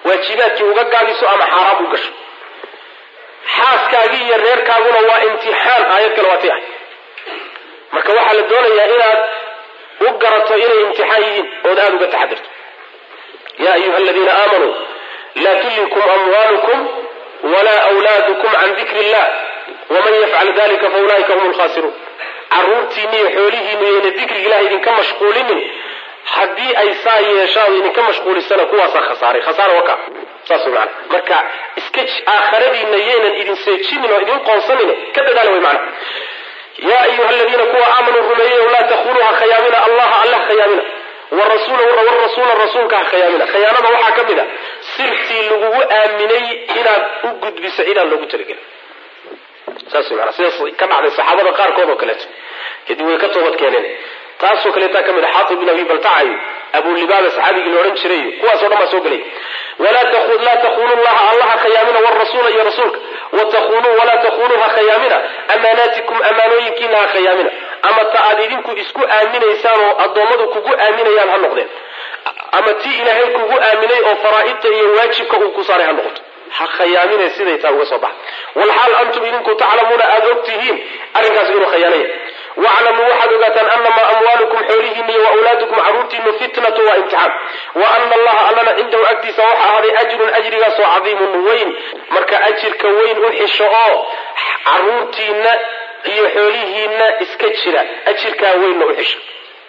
waajibaadkii uga gaabiso ama xaaraam u gasho xaaskaagii iyo reerkaaguna waa imtixaan aayad kale waa ti ah marka waxaa la doonayaa inaad u garato inay imtixaan yihiin ood aada uga taxadirto ya ayuha aladiina aamanuu laa tullikum amwaalukum walaa wlaadukum can dikri illah waman yafcal dalika faulaa'ika hum lkhasiruun caruurtiinni iyo xoolihiinnu yayna dikriga ilaha idinka mashquulinin haddii ay saa yeeshaan idinka mashquulisana kuwaasaa khasaaray khasaara waka saas way maana marka iska aakhiradiinna yaynan idin seejinin oo idin qoonsanin ka dadaala way macana yaa ayuha aladiina kuwa aamanuu rumeeyeyo laa takuunuu ha khayaamina allaha alla ha khayaamina warasuula rasuulka ha khayaamina khayaanada waxaa ka mid a sirtii lagugu aaminay inaad u gudbiso cidaan loogu talagelin saas mana sidaas ka dhacday saxaabada qaarkood oo kaleeto kadib way ka toobad keeneen taasoo kaleetaa ka mid a xaatib bin abi baltacayo abulibaaba saxaabigii la odhan jiray kuwaasoo dhan baa soo gelay laa takuunu llaha allaha khayaamina warasuula iyo rasuulka watakunuu walaa takunuu ha khayaamina amaanaatikum amaanooyinkiina ha khayaamina ama ta aad idinku isku aaminaysaan oo addoommadu kugu aaminayaan ha noqdeen ama tii ilaahay kugu aaminay oo faraa'idta iyo waajibka uu ku saaray ha noqoto ha khayaamine siday taa uga soo baxa walxaal antum idinku taclamuuna aada og tihiin arrinkaas inuu khayaanaya waclamuu waxaad ogaataan anamaa amwaalukum xoolihiina iyo waawlaadukum caruurtiinu fitnatu waa imtixaan wa ana allaha allana cindahu agtiisa waxa ahaaday ajrun ajrigaasoo cadiimun weyn marka ajirka weyn u xisho oo caruurtiina iyo xoolihiina iska jira ajirkaa weynna u xisha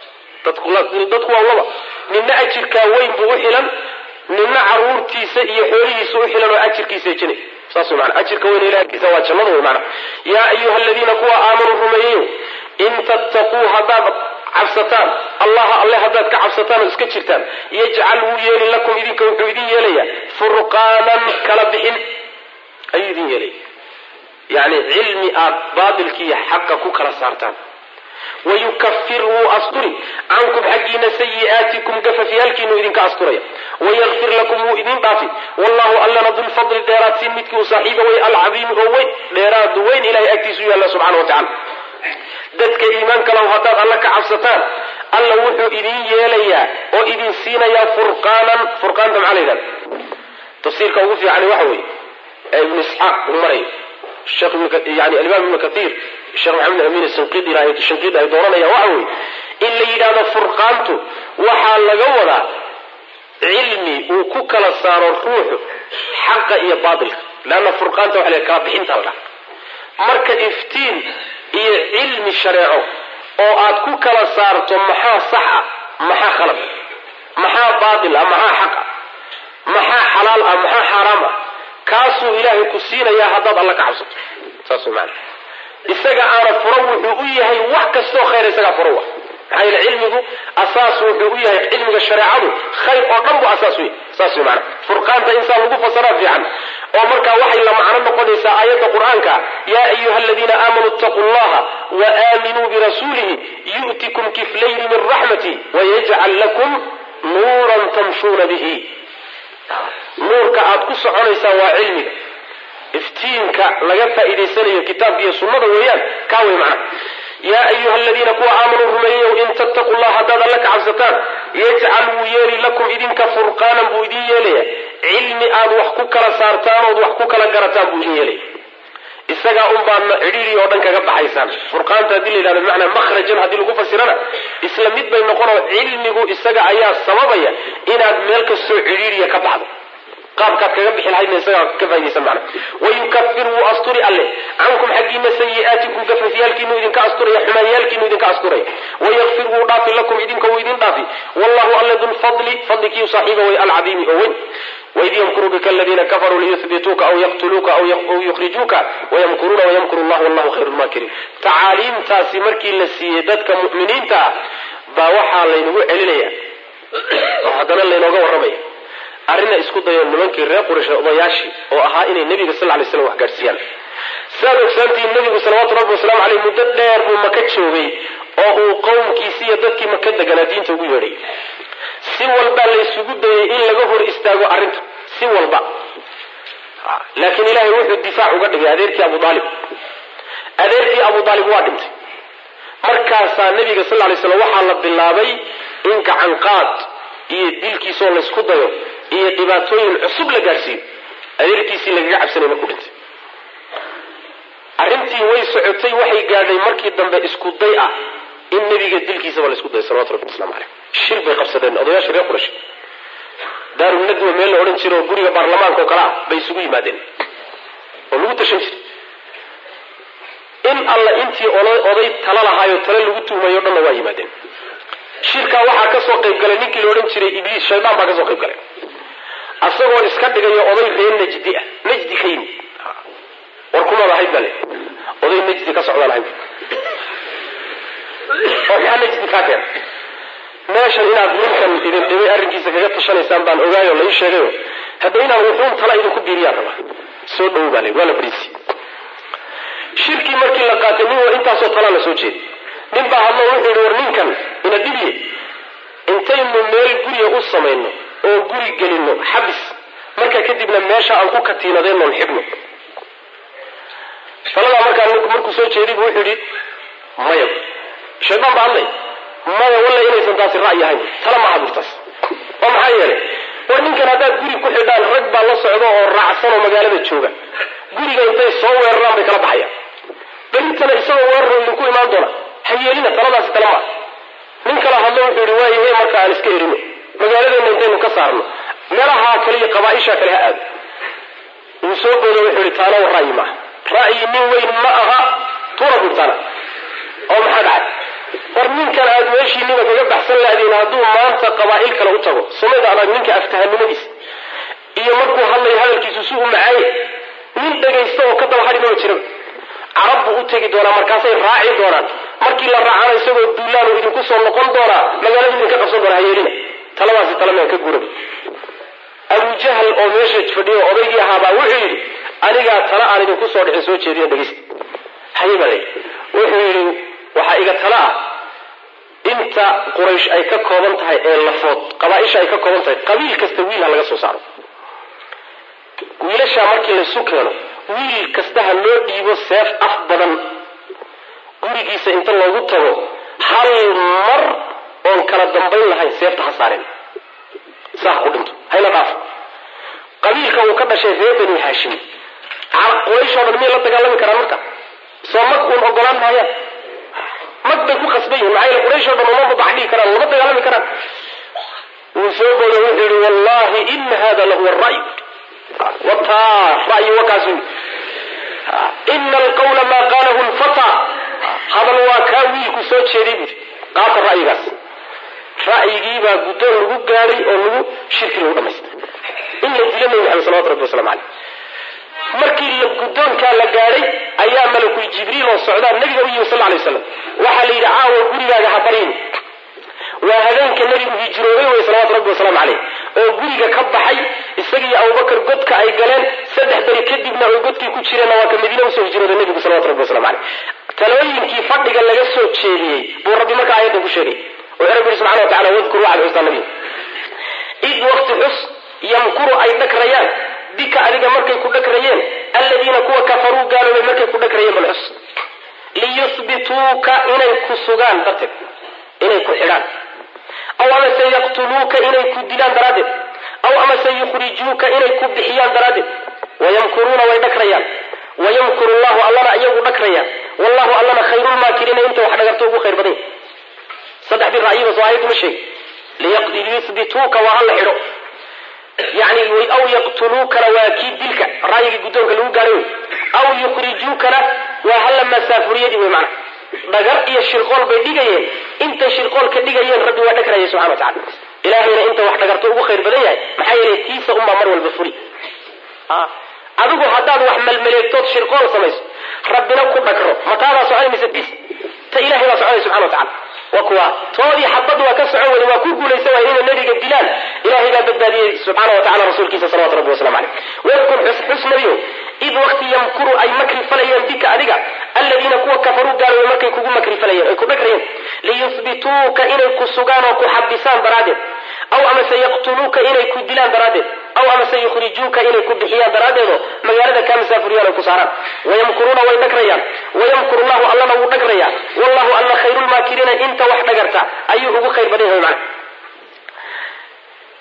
dadku waa laba nina ajirkaa weyn buu u xilan nina caruurtiisa iyo xoolihiisa u xilan oo ajirkiisa ejinay saas mana ajirka weyn ilakiisa waa jannada wey maana yaa ayuha aladiina kuwa aamanuu rumeeyeyo in tattaquu haddaad cabsataan allaha alle haddaad ka cabsataan oo iska jirtaan yajcal wuu yeeli lakum idinka wuxuu idin yeelayaa furqaanan kala bixin ayuu idin yeelaya yani cilmi aad baatilkiiyo xaqa ku kala saartaan wayukafir wuu asturi cankum xaggiina sayi'aatikum gafafyaalkiinu idinka asturaya wayakfir lakum wuu idin dhaafi wallahu allana dulfadli dheeraadsiin midkii u saaxiiba way alcadiimi oo weyn dheeraad weyn ilahay agtiisu yaalla subxana wa tacala dadka iimaanka lahu haddaad alla ka cabsataan alla wuxuu idin yeelayaa oo idin siinayaa furqaanan furqaanta maxaa la yidhahda tafsiirka ugu fiicani waxa weeye ee ibnu isxaaq uu marayo yani alimaam ibnu kaiir sheekh maxamed amin shinqidi ay dooranayaan waxa weeye in la yidhahdo furqaantu waxaa laga wadaa cilmi uu ku kala saaro ruuxu xaqa iyo baatilka leanna furqaanta waxa la kala bixinta la dhaha marka iftiin iyo cilmi shareeco oo aad ku kala saarto maxaa sax ah maxaa khalad maxaa baatil ah maxaa xaq ah maxaa xalaal ah maxaa xaaraam ah kaasuu ilaahay ku siinayaa haddaad alla ka cabsato saas way maana isaga aana furo wuxuu u yahay wax kastoo khayr isagaa furo wa maxaa yeele cilmigu asaas wuxuu u yahay cilmiga shareecadu khayr oo dhan bu asaas u yahay saas way maana furqaanta insaan lagu fasaraa fiican oo markaa waxay la macno noqonaysaa aayadda qur-aanka yaa ayuha aladiina aamanuu ittaquu llaha wa aaminuu birasuulihi yu'tikum kiflayni min raxmati wayajcal lakum nuuran tamshuuna bihi nuurka aad ku soconaysaan waa cilmiga iftiinka laga faa'iidaysanayo kitaabka iyo sunnada weeyaan kaa wey macna yaa ayuha aladiina kuwa aamanuu rumeeyeyow in tattaquu llah haddaad alla ka cabsataan yajcal wuu yeeli lakum idinka furqaanan buu idin yeelaya cilmi aad wax ku kala saartaan ood wax ku kala garataan buu idin yeelaya isagaa un baadna cidhiiri oo dhan kaga baxaysaan furqaanta haddii la yidhahdo bimacnaa makhrajan haddii lagu fasirana isla mid bay noqonoo cilmigu isaga ayaa sababaya inaad meel kastoo cidhiiriya ka baxdo qaabkaad kaga bixi lahaydna isagaa ka faa'idaysan macna wayukafir wuu asturi alle cankum xaggiina sayi'aatikum gafafyaalkiinu idinka asturaya xumaanyaalkiinu idinka asturaya wayakfir wuu dhaafi lakum idinka wuu idin dhaafi wallahu alle dulfadli fadlikiiu saaxiiba way alcadiimi oo weyn waid yamkuru bika aladiina kafaruu liyuhbituuka aw yaqtuluuka aw yukhrijuuka wayamkuruuna wayamkuru llah wallahu khayru lmaakiriin tacaaliimtaasi markii la siiyey dadka mu'miniinta ah baa waxaa laynagu celinaya oo haddana laynooga warramaya arrina isku dayo nimankii reer quraysh odayaashii oo ahaa inay nebiga sal lay slam wax gaadhsiiyaan siaad ogsaantihiin nebigu salawaatu rabbi wasalaamu caleyh muddo dheer buu maka joogay oo uu qowmkiisi iyo dadkii maka deganaa diinta ugu yeedhay si walba laysugu dayay in laga hor istaago arrinta si walba laakiin ilaahay wuxuu difaac uga dhigay adeerkii abu aalib adeerkii abu aalib waa dhintay markaasaa nebiga sal lay slam waxaa la bilaabay in gacanqaad iyo dilkiisoo laysku dayo iyo dhibaatooyin cusub la gaadhsiiyo adeerkiisii lagaga cabsanay markuu dhintay arrintii way socotay waxay gaadhay markii dambe isku day ah in nebiga dilkiisaba la isku dayo salawatu rabbi waslamu caleyh shir bay qabsadeen odayaasha reer qurash daarunadwa meel la odhan jiro oo guriga baarlamaanka oo kale ah bay isugu yimaadeen oo lagu tashan jiray in alla intii oday tala lahaayo tale lagu tuhmayo o dhanna waa yimaadeen shirkaa waxaa kasoo qayb galay ninkii la odhan jiray ibliis shaydaan baa kasoo qayb galay asagoo iska dhigayo oday reer najdi ah najdi ka yimid war kumaad ahayd bale oday najdi ka socdaan ahayd oo maxaa najdi kaa keena meeshan inaad ninkan idin dhibay arrinkiisa kaga tashanaysaan baan ogaayo la ii sheegayo hadda inaan wuxuun tala idinku biiriyaan rabaa soo dhowo baa le waa la bariisi shirkii markii la qaatay nin war intaasoo talaa la soo jeeday nin baa hadlo wuxuu yihi war ninkan ina dhibiye intaynu meel guriga u samayno oo guri gelino xabis marka kadibna meesha aan ku katiinadeennoon xidhno taladaa markaa ninku markuu soo jeeday bu wuxuu yihi maya shaydaan baa hadlay maya walla inaysan taasi ra'yi ahayn tala maaha burtaas oo maxaa yeelay war ninkan haddaad guri ku xidhaan rag baa la socdo oo raacsan oo magaalada jooga guriga intay soo weeraraan bay kala baxayaan berintana isagoo weerar idinku imaan doona ha yeelina taladaasi tala maaha nin kala hadlo wuxuu yihi waayahe marka aan iska erino magaaladeenna intaynu ka saarno meelaha kale iyo qabaaisha kale ha aado wuu soo boodo wuxuu yihi taana war ra'yi maaha ra'yi nin weyn ma aha tuura burtana oo maxaa dhacay war ninkan aad meeshiiniba kaga baxsan lahdeen hadduu maanta qabaa'il kale u tago sumayda adag ninka aftahanimadiisa iyo markuu hadlayo hadalkiisu si u macaaye nin dhagaysta oo ka daba hadhi maba jiraba carab buu u tegi doonaa markaasay raaci doonaan markii la raacana isagoo duulaanu idinku soo noqon doonaa magaaladu idinka qabsan doona hayeelina taladaasi talamean ka gurab abujahal oo meesha fadhiyo odaygii ahaabaa wuxuu yidhi anigaa tala aan idinku soo dhicin soo jeediyo dhegaysta haye baa layidhi wuxuu yidhi waxaa iga tala ah inta quraysh ay ka kooban tahay ee lafood qabaaisha ay ka kooban tahay qabiil kasta wiil ha laga soo saaro wiilashaa markii laysu keeno wiil kasta ha loo dhiibo seef af badan gurigiisa inta loogu tago hal mar oon kala dambayn lahayn seefta ha saareen saa ha ku dhinto hayna dhaaf qabiilka uu ka dhashay reer bani haashim qurayshoo dhan miyay la dagaalami karaan marka soo mag uun ogolaan maayaan mag bay ku khasban yihin maxaa yeele qurayshoo dhan uma mubax dhigi karaan lama dagaalami karaan wuu soo boodo wuxuu yihi wallahi ina hada lahuwa ray wataa ra'yi wakaasu ina alqawla maa qaalahu lfata hadal waa kaa wiilku soo jeeday buuri qaata ra'yigaas ra'yigiibaa guddoon lagu gaadhay oo lagu shirki lagu dhamaystay in la dilo nabi maxamed salawatu rabbi waslamu caleyh markii la guddoonkaa la gaadhay ayaa malakul jibriil oo socdaa nabiga u yimi sal lay waslam waxaa la yidhi caawa gurigaaga ha baryin waa habeenka nabigu hijroobay wey salawatu rabbi wasalaamu caleyh oo guriga ka baxay isagiiyo abubakar godka ay galeen saddex beri kadibna oy godkii ku jireenna waa ka madiina usoo hijrooday nabigu salawatu rabbi waslamu caleyh talooyinkii fadhiga laga soo jeediyey buu rabbi markaa aayaddan ku sheegay wuxuu rabbi yihi subxana wa tacala wadkur waxaad xustaa nabiga id wakti xus yamkuru ay dhagrayaan bika adiga markay ku dhagrayeen alladiina kuwa kafaruu gaaloobay markay ku dhagrayeen bal xus liyusbituuka inay ku sugaan darteed inay ku xidhaan aw amase yaqtuluuka inay ku dilaan daraaddeed aw amase yukhrijuuka inay ku bixiyaan daraaddeed wayamkuruuna way dhagrayaan wayamkuru llahu allana iyagu dhagrayaan wallahu allana khayrulmaakiriina inta wax dhagarto ugu khayr badan saddexdii ra'yiba soo aayaddu ma sheegi liyusbituuka waa hala xidho yani aw yaqtuluukana waa kii dilka ra'yigii guddoonka lagu gaadhay wey aw yukhrijuukana waa hala masaafuriyadii wey macna dhagar iyo shirqool bay dhigayeen intay shirqool ka dhigayeen rabbi waa dhagraya subxana wa tacala ilaahayna inta wax dhagarto ugu khayr badan yahay maxaa yeelay tiisa unbaa mar walba furi adigu haddaad wax malmaleegtood shirqool samayso rabbina ku dhagro mataadaa soconay mise tiis ta ilahay baa soconay subxana wa tacala wa kuwa toodii xabad waa ka socon wada waa ku guulaysan waaya inay nabiga dilaan ilahay baa badbaadiyey subxaana wa tacala rasuulkiisa salawatu rabbi waslamu caleyh wadkur xus xus nabiyow id wakti yamkuru ay makri falayeen bika adiga aladiina kuwa kafaruu gaaloobay markay kugu makri falayeen ay ku dhagrayeen liyusbituuka inay ku sugaan oo ku xabisaan daraaddeed aw amase yaqtuluuka inay ku dilaan daraaddeed aw amase yukhrijuuka inay ku bixiyaan daraaddeedoo magaalada kaa masaafuriyaan ay ku saaraan wayamkuruuna way dhagrayaan wayamkuru llahu allana wuu dhagrayaa wallahu alla khayrulmaakiriina inta wax dhagarta ayuu ugu khayr badan yahay macna waid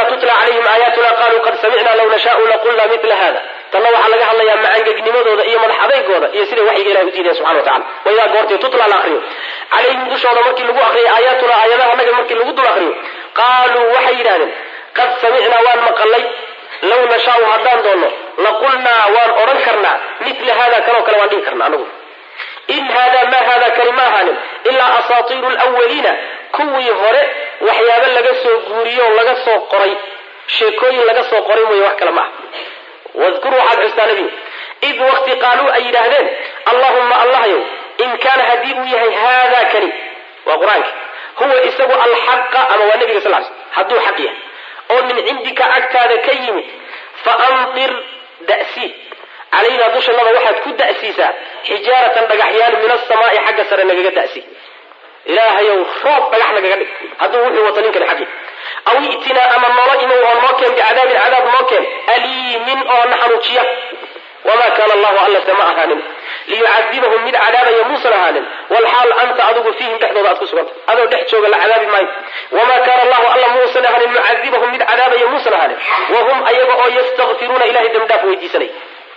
waida tutla calayhim aayaatuna qaluu qad samicna law nashaau laqulna mila hada tanna waxaa laga hadlayaa macangegnimadooda iyo madax adaygooda iyo siday waxyiga ilahi u diidaya subxana wa tacala waidaa goortii tutla la akriyo calayhim dushooda markii lagu akriyo aayaatuna aayadaha naga markii lagu dul akriyo qaaluu waxay yidhahdeen qad samicnaa waan maqalay law nashaau haddaan doonno laqulnaa waan odhan karnaa mila hada kanoo kale waan dhihi karnaa anagu in hada ma hada kani ma ahaanin ilaa asaatiiru lwaliina kuwii hore waxyaabo laga soo guuriyo oo laga soo qoray sheekooyin laga soo qoray mooye wax kale ma ah wadkur waxaad xustaa nebigu id waqti qaaluu ay yidhaahdeen allahumma allahyow in kaana haddii uu yahay haada kani waa qur-aanka huwa isagu alxaqa ama waa nebiga sal l sl hadduu xaq yahay oo min cindika agtaada ka yimid fa andir da'sii calaynaa dushannada waxaad ku da'siisaa xijaaratan dhagaxyaan min asamaai xagga sare nagaga da'si ilaahayow roob dhagax nagaga dhig hadduu wuxuu wato ninkan xaggi aw i'tinaa ama nolo imow oo noo keen bicadaabin cadaab noo keen aliimin oo na xanuujiya wamaa kaana allahu allase ma ahaanin liyucadibahum mid cadaabaya muusan ahaanin walxaal anta adigu fiihim dhexdooda aad ku suganta adoo dhex jooga la cadaabi maayo wamaa kaana allahu alla muusan ahaanin mucadibahum mid cadaabaya muusan ahaanin wahum ayaga oo yastakfiruuna ilahay dembidhaaf weydiisanay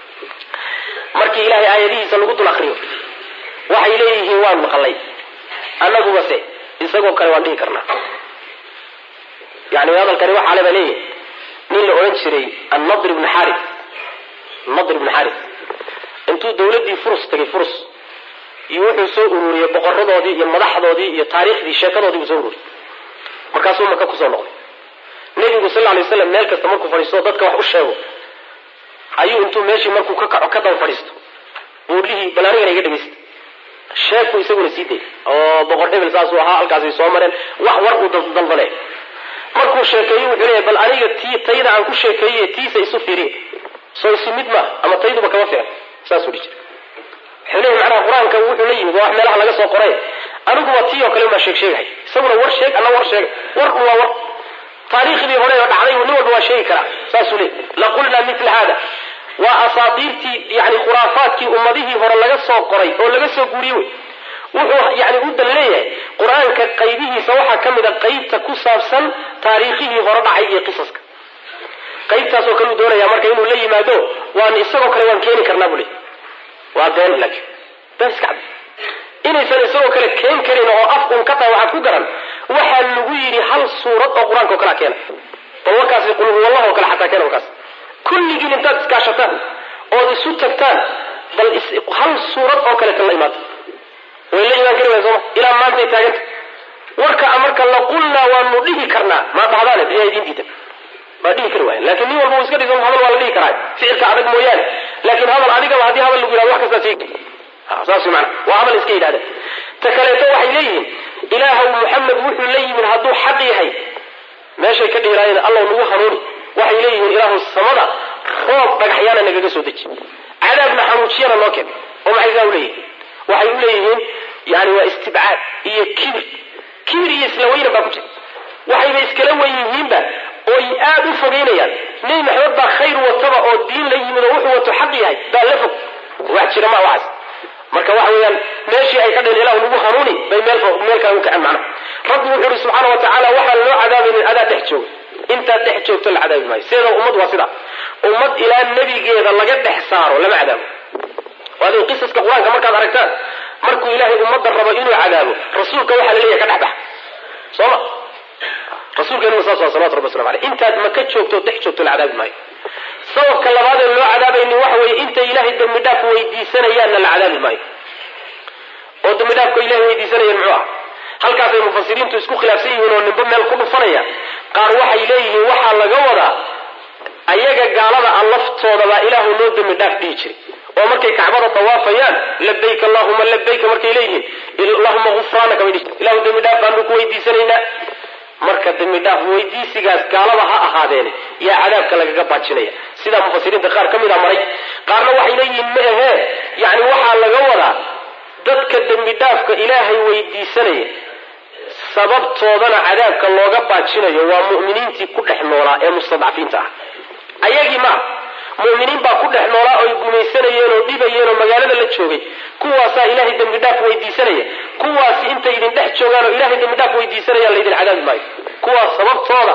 markii ilahay aayadihiisa lagu dul akriyo waxay leeyihiin waan maqlay annagubase isagoo kale waan dhihi karnaa yani hadalkani waxaa le baa leeyahay nin la odhan jiray annadr ibn xari nadr ibn xari intuu dawladdii furus tagay furus iyo wuxuu soo ururiyey boqoradoodii iyo madaxdoodii iyo taariikhdii sheekadoodii buu soo ururiyey markaasuu maka kusoo noqday nebigu sal lay waslam meel kasta markuu fadhiisto dadka wax u sheego ayuu intuu meeshii markuu ka kaco ka daba fadhiisto buurlihii bal anigana iga dhegaysta sheegku isaguna sii day oo boqor hebel saasuu ahaa halkaasay soo mareen wax war uu daldale markuu sheekeeyo wuxuu leeyahay bal aniga tii tayda aan ku sheekeeye tiisa isu fiiriye soo isu mid ma ama tayduba kama fiican saasuu dhihi jira wuxuu leeyahay macnaha qur-aanka wuxuu la yimid waa wax meelaha laga soo qoray aniguba tii oo kale umaa sheeg sheegahay isaguna war sheeg alla war sheega war un waa war taariikhdii hore oo dhacday nin walba waa sheegi karaa saasuu leeyahy laqulnaa mila hada waa asaadiirtii yani khuraafaadkii ummadihii hore laga soo qoray oo laga soo guuriyey wey wuxuu yani u dan leeyahay qur-aanka qaybihiisa waxaa ka mid a qaybta ku saabsan taariikhihii hore dhacay iyo qisaska qaybtaasoo kaleu doonaya marka inuu la yimaado waan isagoo kale waan keeni karnaa buu leey waa been laakiin been iska cad inaysan isagoo kale keen karin oo af un ka tahay waxaad ku garan waxaa lagu yidhi hal suurad oo qur-aanka oo kalea keena bal warkaasi qul huwallah oo kale xataa keena warkaas kulligiin intaad iskaashataan ood isu tagtaan bal hal suurad oo kaleeta la imaata way la imaan kari waaya sooma ilaa maantay taaganta warka marka laqulnaa waanu dhihi karnaa maa dhahdaane biyaa idiin diidan maa dhihi kari waaya lakin nin walba uu iska dhiso hadal waa la dhihi karaa ficilka adag mooyaane laakiin hadal adigaba haddii hadal lagu yihahdo wax kastaa sheegi saas mana waa hadal iska yidhahda ta kaleeto waxay leeyihiin ilaahow muxamed wuxuu la yimid hadduu xaq yahay meeshay ka dhihiraayeen allow nagu hanuuni waxay leeyihiin ilaahu samada roob dhagaxyaana nagaga soo deji cadaabna xanuujiyana noo keen oo maxay saa uleeyihiin waxay u leeyihiin yani waa istibcaad iyo kibir kibir iyo isla weyna baa ku jira waxayba iskala wen yihiinba oy aada u fogeynayaan nebi maxamed baa khayr wataba oo diin la yimid oo wuxuu wato xaq yahay baa la fog wax jira ma waxaas marka waxa weeyaan meeshii ay ka dheen ilahu nagu hanuuni bay meel meel kale u kaceen macnaha rabbi wuxuu ihi subxaana wa tacaala waxaan loo cadaabaynin adaa dhex jooga intaad dhex joogto la cadaabi maayo sideeda ummad waa sida ummad ilaa nebigeeda laga dhex saaro lama cadaabo waadi qisaska qur-aanka markaad aragtaan markuu ilaahay ummadda rabo inuu cadaabo rasuulka waxaa la leeyahay ka dhex bax sooma rasuulkeenuna saas waa salawatu rabbi waslamu aleyh intaad maka joogto dhex joogto la cadaabi maayo sababka labaadee loo cadaabaynin waxa weeye intay ilaahay dembi dhaaf weydiisanayaanna la cadaabi maayo oo dembi dhaafka ilahay weydiisanayeen muxuu ah halkaasay mufasiriintu isku khilaafsan yihiin oo nimbo meel ku dhufanaya qaar waxay leeyihiin waxaa laga wadaa ayaga gaalada a laftoodabaa ilaahu noo dembi dhaaf dhihi jiray oo markay kacbada dawaafayaan labayk allahuma labayka markay leeyihiin allahuma gufraanaka bay dhihi ilahu dembi dhaaf baanu ku weydiisanaynaa marka dembi dhaaf weydiisigaas gaalada ha ahaadeene yaa cadaabka lagaga baajinaya sidaa mufasiriinta qaar ka mid a maray qaarna waxay leeyihiin ma ahee yani waxaa laga wadaa dadka dembi dhaafka ilaahay weydiisanaya sababtoodana cadaabka looga baajinayo waa mu'miniintii ku dhex noolaa ee mustadcafiinta ah ayagii maa mu'miniin baa ku dhex noolaa oy gumaysanayeen oo dhibayeen oo magaalada la joogay kuwaasaa ilaahay dembi dhaaf weydiisanaya kuwaasi intay idin dhex joogaan oo ilahay dembi dhaaf weydiisanayaan laydin cadaabi maayo kuwaas sababtooda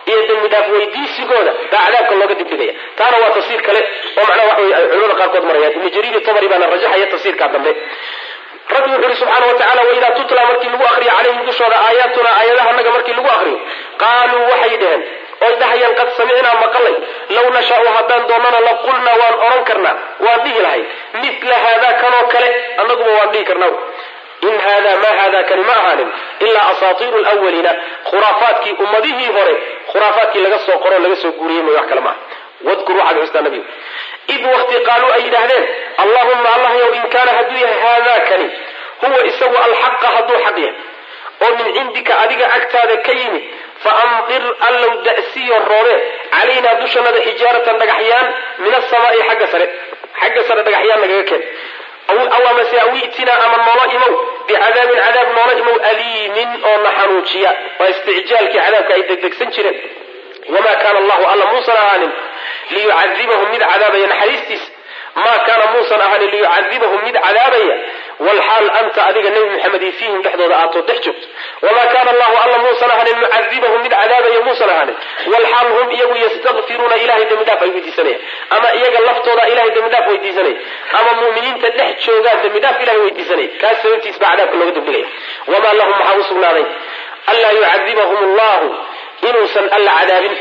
iyo dembi dhaaf weydiisigooda baa cadaabka looga dibdhigaya taana waa tafsiir kale oo macnaha waxa wey ay culimada qaarkood marayaan ibnu jariir tabari baana rajaxaya tafsiirkaa dambe rabbi wuxu uhi subxaana wa tacala waidaa tutla markii lagu akriyo calayhim dushooda aayaatuna aayadaha naga markii lagu akriyo qaaluu waxay dheheen oy dhahayaan qad samicnaa maqalay law nashaau haddaan doonana la qulnaa waan odhan karnaa waan dhihi lahay mila haada kanoo kale annaguba waan dhihi karnaa in hada ma hada kani ma ahaanin ilaa asaatiiru lwaliina khuraafaadkii ummadihii hore khuraafaadkii laga soo qoro laga soo guuriyey may wax kale maaha wadkur waxaad xustaa nabigu id wakti qaaluu ay yidhaahdeen allahuma allah yow in kaana hadduu yahay haada kani huwa isagu alxaqa hadduu xaq yahay oo min cindika adiga agtaada ka yimid faamdir allow da'siyo roore calaynaa dushanada xijaaratan dhagaxyaan min asamaai xagga sare xagga sare dhagaxyaan nagaga keen aw amase aw i'tinaa ama noola imow bicadaabin cadaab noola imow aliimin oo na xanuujiya waa isticjaalkii cadaabka ay degdegsan jireen wamaa kaana allahu alla muusan ahaanin liyucadibahum mid cadaabaya naxariistiisa maa kaana muusan ahaanin liyucadibahum mid cadaabaya walxaal anta adiga nebi maxamed i fiihim dhexdooda aatoo dhex joogto wamaa kaana allahu alla muusan ahaanin mucadibahum mid cadaabaya muusan ahaanin walxaal hum iyagu yastakfiruuna ilahay dembi dhaaf ay weydiisanayaan ama iyaga laftooda ilahay dembi dhaaf weydiisanaya ama mu'miniinta dhex joogaa dembi dhaaf ilahay weydiisanaya kaas sababtiis baa cadaabka looga dembigaya wamaa lahum maxaa u sugnaaday anlaa yucadibahum allahu inuusan alla cadaabin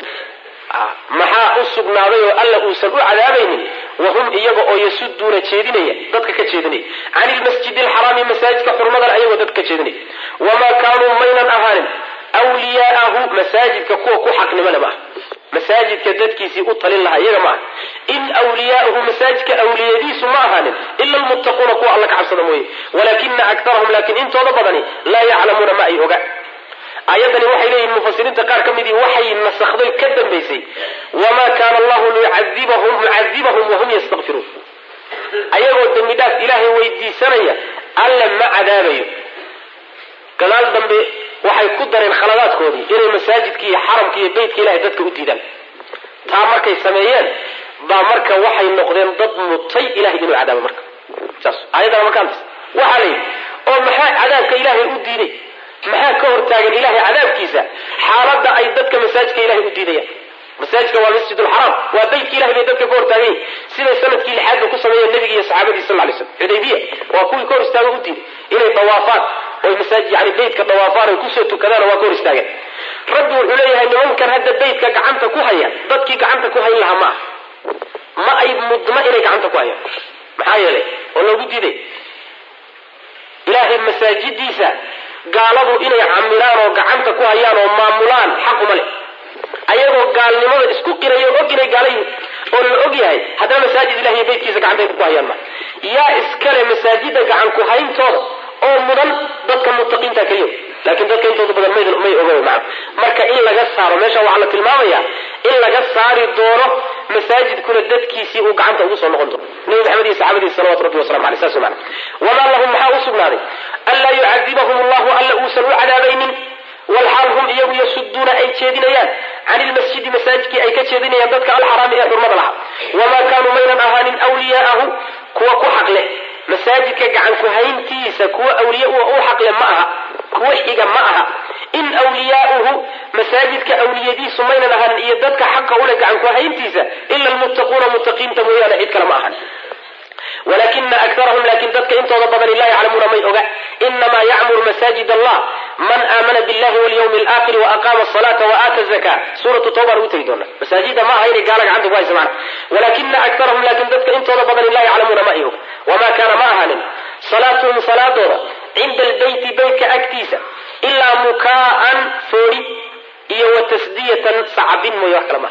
maxaa u sugnaaday oo alla uusan u cadaabaynin wahum iyaga oo yasuduuna jeedinaya dadka ka jeedinaya can ilmasjidi alxaraami masaajidka xurmadan ayagoo dadka ka jeedinaya wamaa kaanuu maynan ahaanin wliyaa'ahu masaajidka kuwa ku xaqnimole maaha masaajidka dadkiisii u talin lahaa iyaga maaha in wliyaa'ahu masaajidka awliyadiisu ma ahaanin ila almuttaquuna kuwa alla ka cabsada mooye walaakina aktarahum laakiin intooda badani laa yaclamuuna ma ay oga aayadani waxay leeyihin mufasiriinta qaar ka midii waxay nasakday ka dambaysay wamaa kaana allahu liyucadibahum mucadibahum wahum yastakfiruun ayagoo dembi dhaaf ilaahay weydiisanaya alle ma cadaabayo gadaal dambe waxay ku dareen khaladaadkoodii inay masaajidka iyo xaramka iyo beytka ilahay dadka u diidaan taa markay sameeyeen baa marka waxay noqdeen dad mutay ilahay inuu cadaabo marka saas aayadana markaan waxaa la yidhi oo maxaa cadaabka ilaahay u diiday maxaa ka hortaagan ilahay cadaabkiisa xaaladda ay dadka masaajidka ilahay u diidayaan masaajidka waa masjid lxaraam waa beytka ilahay bay dadka ka hortaagan yihin siday sanadkii lixaadba ku sameeyeen nabiga iyo saxaabadii sal lay slam xudaybiya waa kuwii ka hor istaago u diiday inay dawaafaan oy masaajid yani beytka dawaafaan oy kusoo tukadaan waa ka hor istaageen rabbi wuxuu leeyahay nimankan hadda beytka gacanta ku haya dadkii gacanta ku hayn lahaa ma ah ma ay mudna inay gacanta ku hayaan maxaa yeelay oo loogu diiday ilaahay masaajidiisa gaaladu inay camiraan oo gacanta ku hayaan oo maamulaan xaquma leh ayagoo gaalnimada isku qirayo og inay gaala yihin oo la og yahay haddana masaajid ilahiy beytkiisa gacantay ku hayaan ma yaa iskale masaajida gacan ku hayntooda oo mudan dadka mutaqiinta keliya laakiin dadka intooda badan may oga maa marka in laga saaro meesha waxaa la tilmaamaya in laga saari doono masaajidkuna dadkiisii uu gacanta ugu soo noqon doono nabi maxamed iyo saxaabadiisa salawatu rabbi wasalamu aleyh saas mana wamaa lahum maxaa u sugnaaday anlaa yucadibahum allahu alla uusan u cadaabaynin walxaal hum iyagu yasuduuna ay jeedinayaan can ilmasjidi masaajidkii ay ka jeedinayaan dadka alxaraami ee xurmada lahaa wamaa kaanuu maynan ahaanin wliyaa'ahu kuwa ku xaqleh masaajidka gacan ku hayntiisa kuwa awliye u xaqle ma aha kuwa xiga ma aha in wliyaauhu masaajidka awliyadiisu maynan ahaanin iyo dadka xaqa ule gacan ku hayntiisa ila almuttaquuna muttaqiinta mooyaane cid kale ma ahan walakina akarahum laakin dadka intooda badani laa yaclamuuna may oga inamaa yacmuru masaajid allah man aamana billahi walyawmi alaakhiri waaqama asalaata waaata zaka suuratu tawbaan ugu tegi doona masaajida ma aha inay gaala gacanta ku haysa maana walakina akarahum laakin dadka intooda badani laa yaclamuuna ma ay oga wamaa kaana ma ahaanin salaatuhum salaadooda cinda albeyti beytka agtiisa ilaa mukaa'an foori iyo wa tasdiyatan sacabin mooye wax kale maaha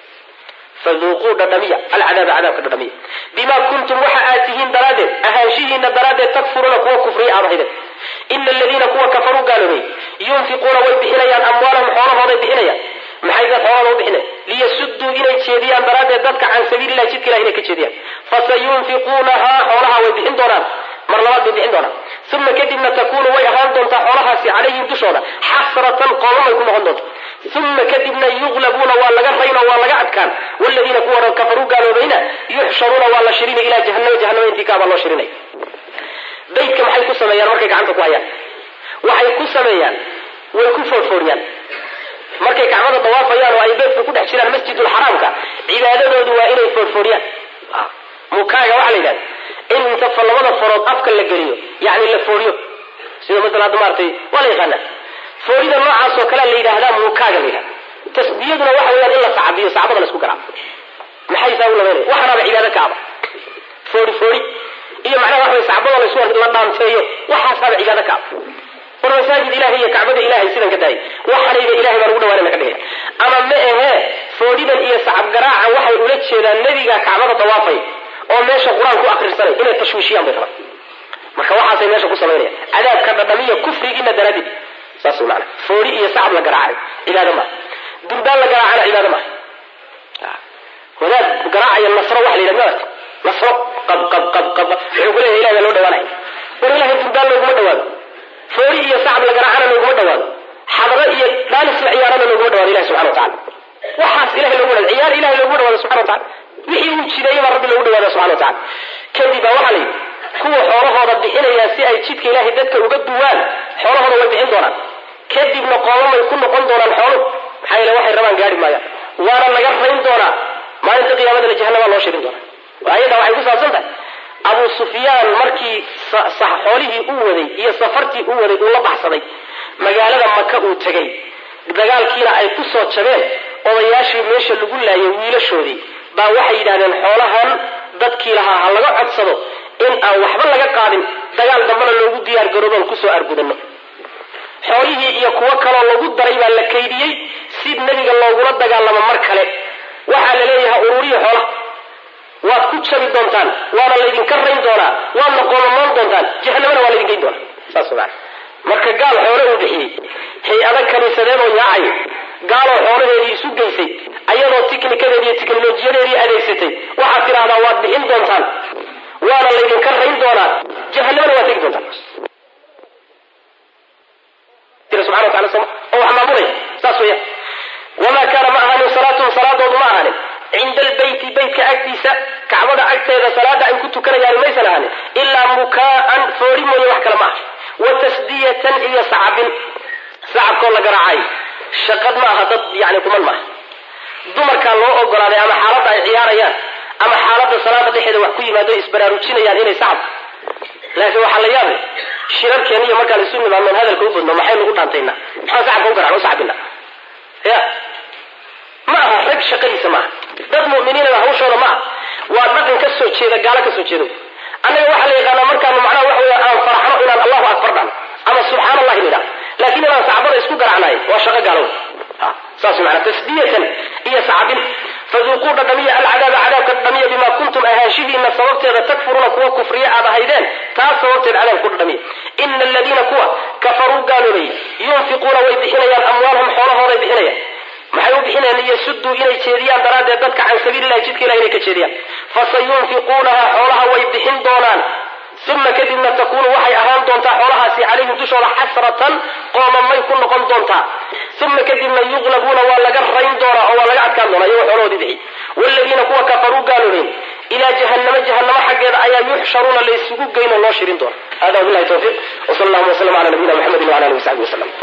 faduuquu dhadhamiya alcadaaba cadaabka dhadhamiya bimaa kuntum waxa aad tihiin daraaddeed ahaanshihiina daraaddeed takfuruuna kuwa kufriya aad ahayden ina aladiina kuwa kafaruu gaaloobay yunfiquuna way bixinayaan amwaalahum xoolahooday bixinayaan maxay dad xoolahooda u bixinaya liyasuduu inay jeediyaan daraaddeed dadka can sabiililah jidka ilah inay ka jeediyaan fasayunfiquunahaa xoolaha way bixin doonaan mar labaad bay bixin doonaan uma kadibna takunu way ahaan doontaa xoolahaasi calayhim dushooda xasratan qoomamay ku noqon doonta uma kadibna yuqlabuuna waa laga rayn oo waa laga adkaan waladiina kuwa kafaruu gaaloobayna yuxsharuuna waa la shirinay ilaa jahanama jahanama intii kaabaa loo shirinay beytka maxay ku sameeyaan markay gacanta ku hayaan waxay ku sameeyaan way ku foorfooriyaan markay kacbada dawaafayaan oo ay beedka ku dhex jiraan masjidulxaraamka cibaadadoodu waa inay foorfooriyaan mukaaga waxaa la yidhahda in inta labada farood afka la geliyo yani la fooriyo sida masala hadda maaratay waa la yaqaanaa foorida noocaas oo kalea la yidhaahdaa mukaaga la yidhahda tasbiyaduna waxa weeyaan in la sacbiyo sacbada la isku garaaco maxay saa u labaynaya waxaanaaba cibaado ka aba foori foori iyo macnaha waxa way sacbada la isku la dhaanteeyo waxaasaaba cibaado ka aba war masaajid ilahay iyo kacbada ilahay sidan ka daayay waxanayba ilahay baan ugu dhawaanana ka dhigay ama ma ahee fooridan iyo sacab garaaca waxay ula jeedaan nebiga kacbada dawaafay oo meesha qur-aan ku akrisanay inay tashwiishiyaan bay rabaan marka waxaasay meesha ku samaynaya cadaabka dhadhamiya kufrigiina daraadid saas maana foori iyo sacab la garaacay cibaado maaha durbaan la garaacana cibaado maaha wadaad garaacaya nasro waxa la yidhahda maarata nasro qab qab qab qab wuxuu ku leeyahay ilahay baa loo dhawaanaya war ilahay durbaan looguma dhawaado foori iyo sacab la garaacana looguma dhawaado xadro iyo dhaalis la ciyaarana looguma dhawaado ilahi subxana wa tacala waxaas ilahay loogu dhawaado ciyaar ilahay looguma dhawaado subxana wa tacala wixii uu jideeyey baa rabbi loogu dhawaada subxana wa tacala kadib baa waxaa la yidhi kuwa xoolahooda bixinaya si ay jidka ilahay dadka uga duwaan xoolahooda way bixin doonaan kadibna qoomamay ku noqon doonaan xooluhu maxaa yeele waxay rabaan gaari maayaan waana laga rayn doonaa maalinta qiyaamadana jahannamaa loo shirin doonaa ayada waxay ku saabsan tahay abu sufyaan markii xoolihii uu waday iyo safartii uu waday uu la baxsaday magaalada maka uu tegay dagaalkiina ay ku soo jabeen odayaashii meesha lagu laayay wiilashoodii baa waxay yidhahdeen xoolahan dadkii lahaa ha laga codsado in aan waxba laga qaadin dagaal dambana loogu diyaar garooboon kusoo argudanno xoolihii iyo kuwo kaloo lagu daray baa la kaydiyey si nebiga loogula dagaalamo mar kale waxaa la leeyahay ururiya xoolaha waad ku jabi doontaan waana laydinka rayn doonaa waadna qoomamoon doontaan jahanamana waa laydin geyn doonaa saas maa marka gaal xoole uu bixiyey hay-ada kaniisadeedoo yaacayo gaaloo xoolaheedii isu geysay ayadoo tiknikadeedi iyo tiknolojiyadeedii adeegsatay waxaad tidhahdaa waad bixin doontaan waana laydinka rayn doonaa jahanamana waad tegi doontaan subana wataala oo wax maamulaya saas weya wamaa kaana ma ahaanin salaatuhum salaadoodu ma ahaanin cinda albeyti beytka agtiisa kacbada agteeda salaada ay ku tukanayaan maysan ahaanin ilaa mukaa'an foori mooye wax kale ma aha wa tasdiyatan iyo sacabin sacabkoo la garaacay shaqad ma aha dad yani kuman maaha dumarkaa loo ogolaaday ama xaaladda ay ciyaarayaan ama xaaladda salaada dhexeeda wax ku yimaado isbaraarujinayaan inay sacab laakiin waxaa la yaabay shirarkeena iyo markaan isu nimaadnoon hadalka u badno maxaynu u dhaantaynaa maxaan sacabka u garacno u sacbina ya ma aha rag shaqadiisa maaha dad mu'miniinaba hawshooda ma aha waa dhaqan ka soo jeeda gaalo ka soo jeeda annaga waxaa la yaqaanaa markaanu macnaha waxa weya aan faraxno inaan allahu akbar dhano ama subxaan allahi nidhah laakiin inaan sacbada isku garacnahay waa shaqo gaalow saas maanaa tasdiyatan iyo sacbin faduuquu dhadhamiya alcadaaba cadaabka dhadhamiya bima kuntum ahaanshihiina sababteeda takfuruuna kuwa kufriya aad ahaydeen taas sababteed cadaab ku dhadhamiya ina aladiina kuwa kafaruu gaaloobay yunfiquuna way bixinayaan amwaalhum xoolahooday bixinayaan maxay u bixinayaan liyasuduu inay jeediyaan daraaddeed dadka can sabiililahi jidka ilahi inay ka jeediyaan fasayunfiquunaha xoolaha way bixin doonaan uma kadibna takuunu waxay ahaan doontaa xoolahaasi calayhim dushooda xasratan qoomamay ku noqon doontaa uma kadibna yuqlabuuna waa laga rayn doonaa oo waa laga adkaan doonaa iyagoo xoolahoodii bixi waaladiina kuwa kafaruu gaaloobeen ilaa jahannama jahannamo xaggeeda ayaa yuxsharuuna laysugu geyn oo loo shirin doona hada wabilahi tawfiiq wsal allahuma wslam ala nabiyina mxamedi wala alihi wasaxbi waslm